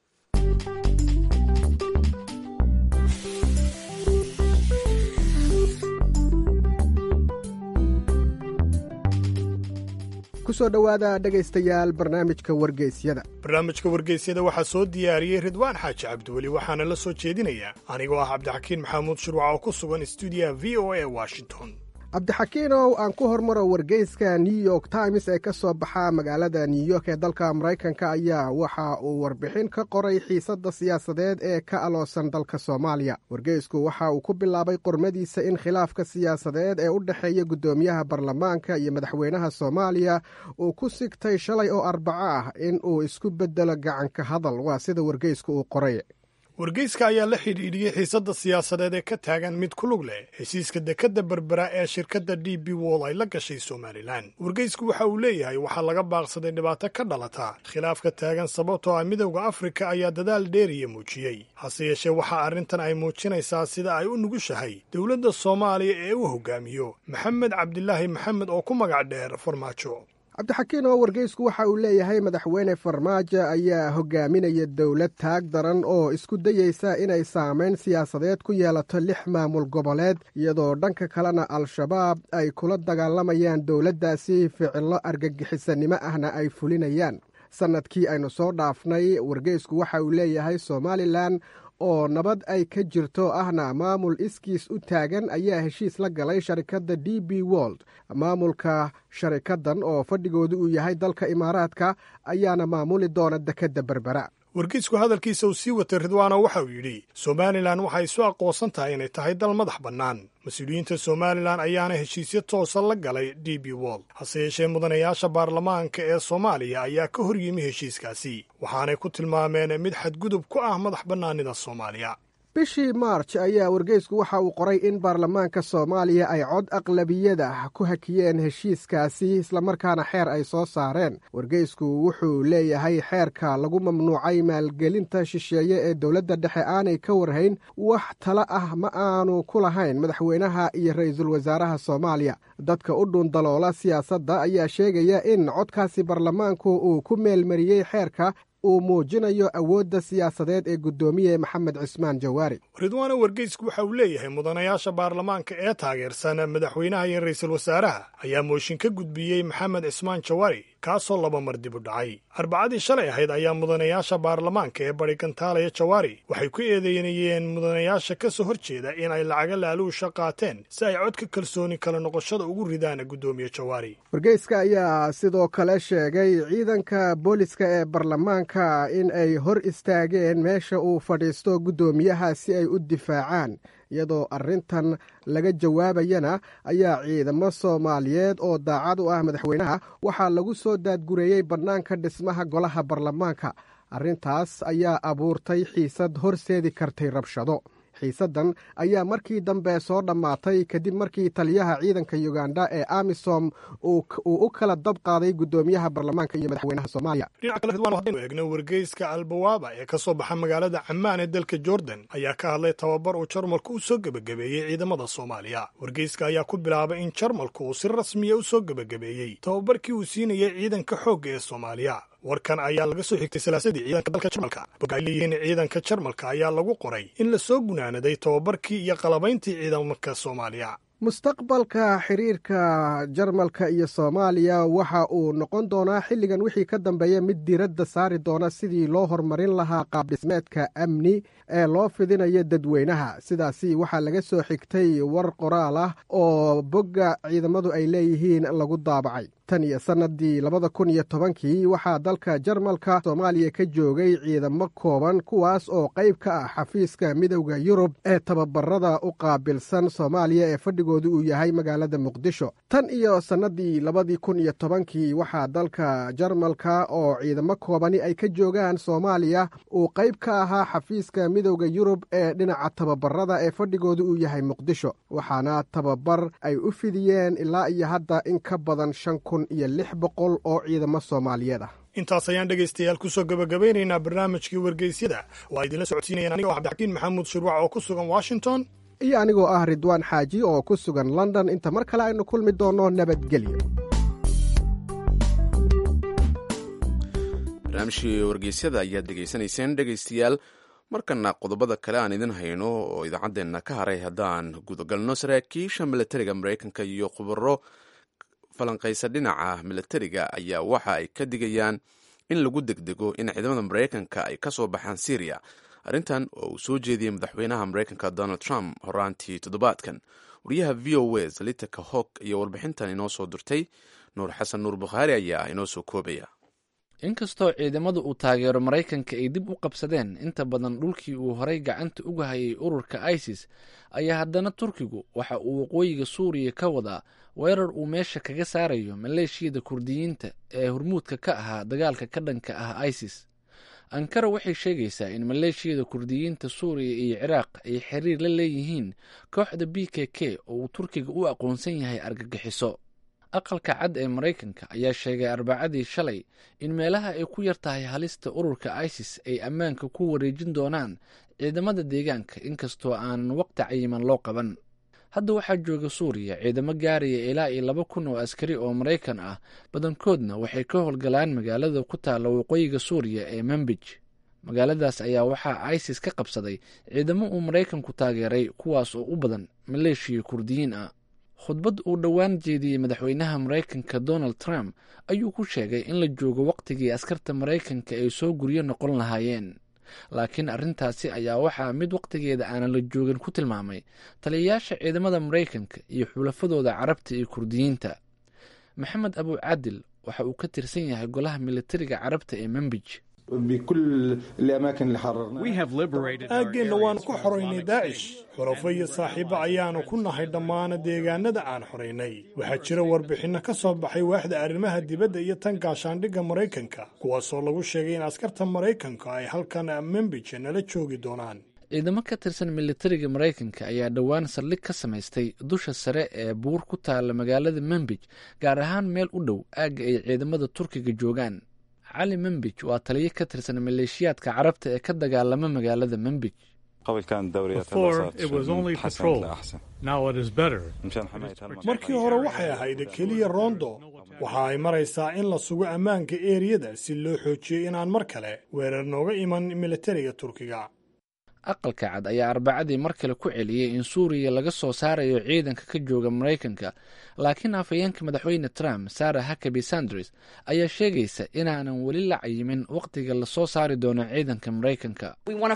kusoo dhowaada dhegaystayaal barnaamijka wargeysyada barnaamijka wargeysyada waxaa soo diyaariyey ridwaan xaaji cabdiweli waxaana la soo jeedinayaa anigoo ah cabdixakiin maxamuud shirwac oo ku sugan stuudiyaha v o a washington cabdixakiinow aan ku hormaro wargeyska new york times ee ka soo baxa magaalada new york ee dalka maraykanka ayaa waxa uu warbixin ka qoray xiisadda siyaasadeed ee ka aloosan dalka soomaaliya wargeysku waxa uu ku bilaabay qormadiisa in khilaafka siyaasadeed ee u dhexeeya guddoomiyaha baarlamaanka iyo madaxweynaha soomaaliya uu ku sigtay shalay oo arbaco ah in uu isku beddelo gacanka hadal waa sida wargeysku uu qoray wargeyska ayaa la xidhiidhiyey xiisadda siyaasadeed ee ka taagan mid ku lug leh heshiiska dekadda berbera ee shirkadda d b wol ay la gashay somalilan wargeysku waxa uu leeyahay waxaa laga baaqsaday dhibaato ka dhalata khilaafka taagan sababtoo ah midowda afrika ayaa dadaal dheeriya muujiyey hase yeeshee waxaa arrintan ay muujinaysaa sida ay u nugushahay dowladda soomaaliya ee uu hogaamiyo maxamed cabdilaahi maxamed oo ku magac dheer farmaajo cabdixakiin oo wargeysku waxa uu leeyahay madaxweyne farmaajo ayaa hogaaminaya dowlad taag daran oo isku dayeysa inay saamayn siyaasadeed ku yeelato lix maamul goboleed iyadoo dhanka kalena al-shabaab ay kula dagaalamayaan dowladdaasi ficillo argagixisanimo ahna ay fulinayaan sannadkii aynu soo dhaafnay wargeysku waxa uu leeyahay somalilan oo nabad ay ka jirto ahna maamul iskiis u taagan ayaa heshiis la galay sharikadda d b wold maamulka sharikaddan oo fadhigoodu uu yahay dalka imaaraadka ayaana maamuli doona dekedda berbera wargeysku hadalkiisa uu sii watay ridwaano waxa uu yidhi somalilan waxay isu aqoonsan tahay inay tahay dal madax bannaan mas-uuliyiinta somalilan ayaana heshiisyo toosa la galay d b wold hase yeeshee mudanayaasha baarlamaanka ee soomaaliya ayaa ka hor yimi heshiiskaasi waxaanay ku tilmaameen mid xadgudub ku ah madax bannaanida soomaaliya bishii maarj ayaa wargeysku waxa uu qoray in baarlamaanka soomaaliya ay cod aqlabiyada ku hakiyeen heshiiskaasi islamarkaana xeer ay soo saareen wargeysku wuxuu leeyahay xeerka lagu mamnuucay maalgelinta shisheeye ee dowladda dhexe aanay ka warhayn wax tala ah ma aanu ku lahayn madaxweynaha iyo ra-iisul wasaaraha soomaaliya dadka u dhuundaloola siyaasadda ayaa sheegaya in codkaasi baarlamaanku uu ku meelmariyey xeerka uu muujinayo awoodda siyaasadeed ee guddoomiye maxamed cismaan jawaari ridwaano wargeysku waxa uu leeyahay mudanayaasha baarlamaanka ee taageersan madaxweynaha iyo ra-iisul wasaaraha ayaa mooshin ka gudbiyey maxamed cismaan jawaari kaasoo laba mar dib u dhacay arbacadii shalay ahayd ayaa mudanayaasha baarlamaanka ee bari gantaalaya jawaari waxay ku eedeynayeen mudanayaasha ka soo hor jeeda in ay lacaga laaluusha qaateen si ay codka kalsooni kala noqoshada ugu ridaan guddoomiye jawaari wargeyska ayaa sidoo kale sheegay ciidanka booliska ee baarlamaanka maraykanka in ay hor istaageen meesha uu fadhiisto guddoomiyaha si ay u difaacaan iyadoo arrintan laga jawaabayana ayaa ciidamo soomaaliyeed oo daacad u ah madaxweynaha waxaa lagu soo daadgureeyey bannaanka dhismaha golaha baarlamaanka arrintaas ayaa abuurtay xiisad horseedi kartay rabshado xiisaddan ayaa markii dambe soo dhammaatay kadib markii taliyaha ciidanka yuganda ee amisom uu u kala dab qaaday guddoomiyaha baarlamaanka iyo madaxweynaha soomaaliya dhinaca kale ridwaan haddaynu eegno wargeyska albawaaba ee ka soo baxa magaalada camaan ee dalka jordan ayaa ka hadlay tababar uu jarmalku u soo gebagabeeyey ciidamada soomaaliya wargeyska ayaa ku bilaabay in jarmalku uu si rasmiya u soo gebagabeeyey tababarkii uu siinayay ciidanka xoogga ee soomaaliya warkan ayaa laga soo xigtay salaasadii ciidanka dalka jarmalka bogga ay leeyihiin ciidanka jarmalka ayaa lagu qoray in la soo gunaanaday tababarkii iyo qalabayntii ciidanka soomaaliya mustaqbalka xiriirka jarmalka iyo soomaaliya waxa uu noqon doonaa xilligan wixii ka dambeeya mid diiradda saari doona sidii loo horumarin lahaa qaabdhismeedka amni ee loo fidinayo dadweynaha sidaasi waxaa laga soo xigtay war qoraal ah oo bogga ciidamadu ay leeyihiin lagu daabacay tan iyo sannadii labada kun iyo tobankii waxaa dalka jarmalka soomaaliya ka joogay ciidamo kooban kuwaas oo qayb ka ah xafiiska midowda yurub ee tababarada u qaabilsan soomaaliya ee fadhigoodu uu yahay magaalada muqdisho tan iyo sannadii labadii kun iyo tobankii waxaa dalka jarmalka oo ciidamo koobani ay ka joogaan soomaaliya uu qayb ka ahaa xafiiska midowda yurub ee dhinaca tababarada ee fadhigoodu uu yahay muqdisho waxaana tababar ay u fidiyeen ilaa iyo hadda in ka badan shan kun iyo lix boqol oo ciidamo soomaaliyeed ah intaas ayaan dhegaystayaal kusoo gabagabeynaynaa barnaamijkii wargeysyada oo ay idinla socodsiinayaan aniga cabdixakiin maxamuud shirwac oo ku sugan washington iyo anigoo ah ridwaan xaaji oo ku sugan london inta mar kale aynu kulmi doonno nabadgelyo barnaamijkii wargeysyada ayaad dhegaysanayseen dhegaystayaal markana qodobada kale aan idin hayno oo idaacaddeenna ka haray haddaan gudagalno saraakiisha milatariga maraykanka iyo khubaro falanqaysa dhinaca milatariga ayaa waxa ay ka digayaan in lagu degdego in ciidamada maraykanka ay ka soo baxaan syriya arrintan oo uu soo jeediyey madaxweynaha maraykanka donald trump horaantii toddobaadkan wariyaha v o a salitaka hog iyo warbixintan inoo soo dirtay nuur xasan nuur bukhaari ayaa inoo soo koobaya inkastoo ciidamadu uu taageero maraykanka ay dib u qabsadeen inta badan dhulkii uu horay gacanta uga hayay ururka isis ayaa haddana turkigu waxa uu waqooyiga suuriya ka wadaa weerar uu meesha kaga saarayo maleeshiyada kurdiyiinta ee hormuudka ka ahaa dagaalka ka dhanka ah isis ankara waxay sheegaysaa in maleeshiyada kurdiyiinta suuriya iyo ciraaq ay xiriir la leeyihiin kooxda b k k oo uu turkiga u aqoonsan yahay argagixiso aqalka cad ee maraykanka ayaa sheegay arbacadii shalay in meelaha ay ku yar tahay halista ururka isis ay ammaanka ku wareejin doonaan ciidamada deegaanka inkastoo aanan waqti cayiman loo qaban hadda waxaa jooga suuriya ciidamo gaaraya ilaa iyo laba kun oo askari oo maraykan ah badankoodna waxay ka howlgalaan magaalada ku taalla waqooyiga suuriya ee manbij magaaladaas ayaa waxaa isis ka qabsaday ciidamo uu maraykanku taageeray kuwaas oo u badan maleeshiya kurdiyiin ah khudbad uu dhowaan jeediyey madaxweynaha maraykanka donald trump ayuu ku sheegay in la joogo wakhtigii askarta maraykanka ay soo guryo noqon lahaayeen laakiin arrintaasi ayaa waxaa mid wakhtigeeda aanan la joogin ku tilmaamay taliyayaasha ciidamada maraykanka iyo xulafadooda carabta iyo kurdiyiinta maxamed abu cadil waxa uu ka tirsan yahay golaha militariga carabta ee manbij aaggeenna waannu ku xoraynay daacish xurafo iyo saaxiibo ayaannu ku nahay dhammaana deegaanada aan xoraynay waxaa jira warbixinno ka soo baxay waaxda arrimaha dibadda iyo tan gaashaandhigga maraykanka kuwaasoo lagu sheegay in askarta maraykanka ay halkan membija nala joogi doonaan ciidamo ka tirsan militariga maraykanka ayaa dhowaan saldhig ka samaystay dusha sare ee buur ku taalla magaalada manbij gaar ahaan meel u dhow aagga ay ciidamada turkiga joogaan cali manbij waa taliyo ka tirsan maleeshiyaadka carabta ee ka dagaalama magaalada manbij markii hore waxay ahayd keliya roondo waxa ay maraysaa in la sugo ammaanka eeriyada si loo xoojiyo inaan mar kale weerar nooga iman militariga turkiga aqalka cad ayaa arbacadii mar kale ku celiyey in suuriya laga soo saarayo ciidanka ka jooga maraykanka laakiin afhayeenka madaxweyne trump sarah hakaby sanders ayaa sheegaysa inaanan weli la cayimin wakhtiga lasoo saari doono ciidanka maraykanka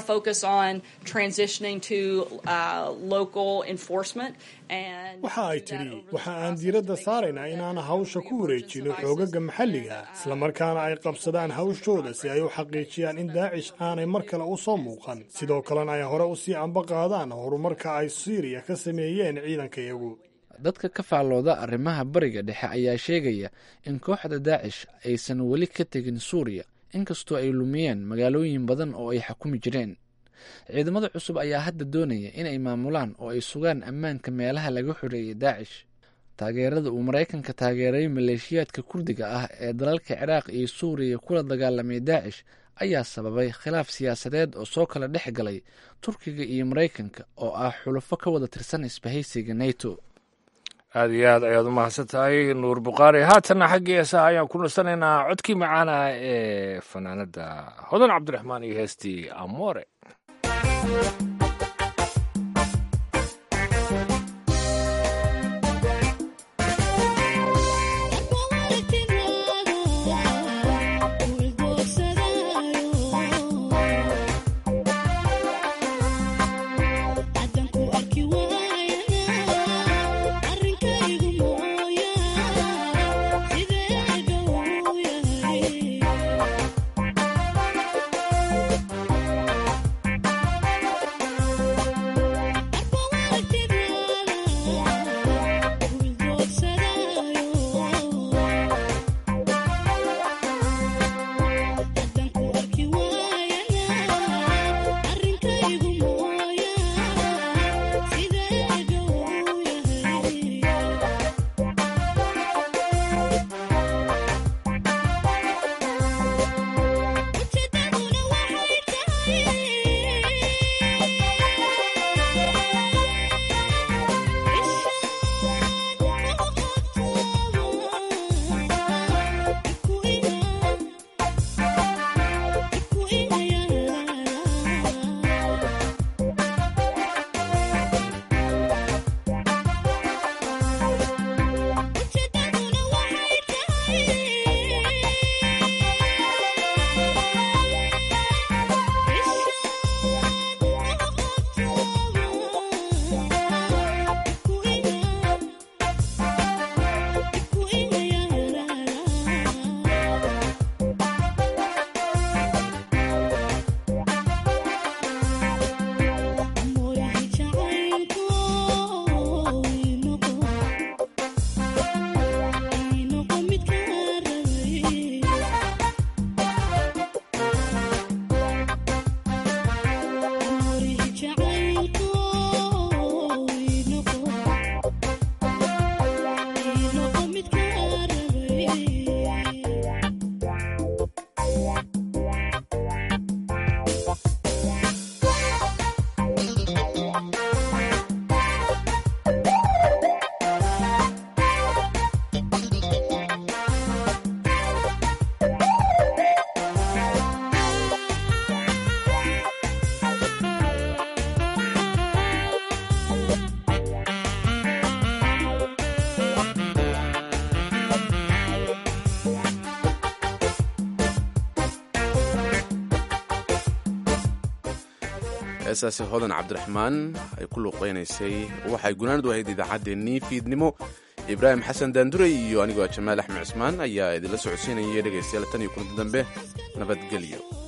waxa ay tidhi waxa aan diiradda saaraynaa inaan hawsha ku wareejino xoogaga maxalliga islamarkaana ay qabsadaan hawshooda si ay u xaqiijiyaan in daacish aanay mar kale u soo muuqan sidoo kalena ay hore usii amba qaadaan horumarka ay siiriya ka sameeyeen ciidankayagu dadka ka faallooda arrimaha bariga dhexe ayaa sheegaya in kooxda daacish aysan weli ka tegin suuriya inkastoo ay lumiyeen magaalooyin badan oo ay xukumi jireen ciidamada cusub ayaa hadda doonaya inay maamulaan oo ay sugaan ammaanka meelaha laga xoreeyay daacish taageerada uu maraykanka taageeray maleeshiyaadka kurdiga ah ee dalalka ciraaq iyo suuriya kula dagaalamay daacish ayaa sababay khilaaf siyaasadeed oo soo kala dhex galay turkiga iyo maraykanka oo ah xulufo ka wada tirsan isbahaysiga neto aada iyo aad ayaad u mahadsan tahay nuur bukhaari haatanna xaggii heesaha ayaan ku nastanaynaa codkii macaana ee fanaanada hodan cabdiraxmaan iyo heestii amoore heesaasi hodan cabdiraxmaan ay ku luuqeynaysay waxay gunaanadu ahayd idaacaddeenii fiidnimo ibraahim xasan daanduray iyo anigoo jamaal axmed cismaan ayaa idinla socodsiinayay dhegaystayaal tan iyo kulanti dambe nabadgelyo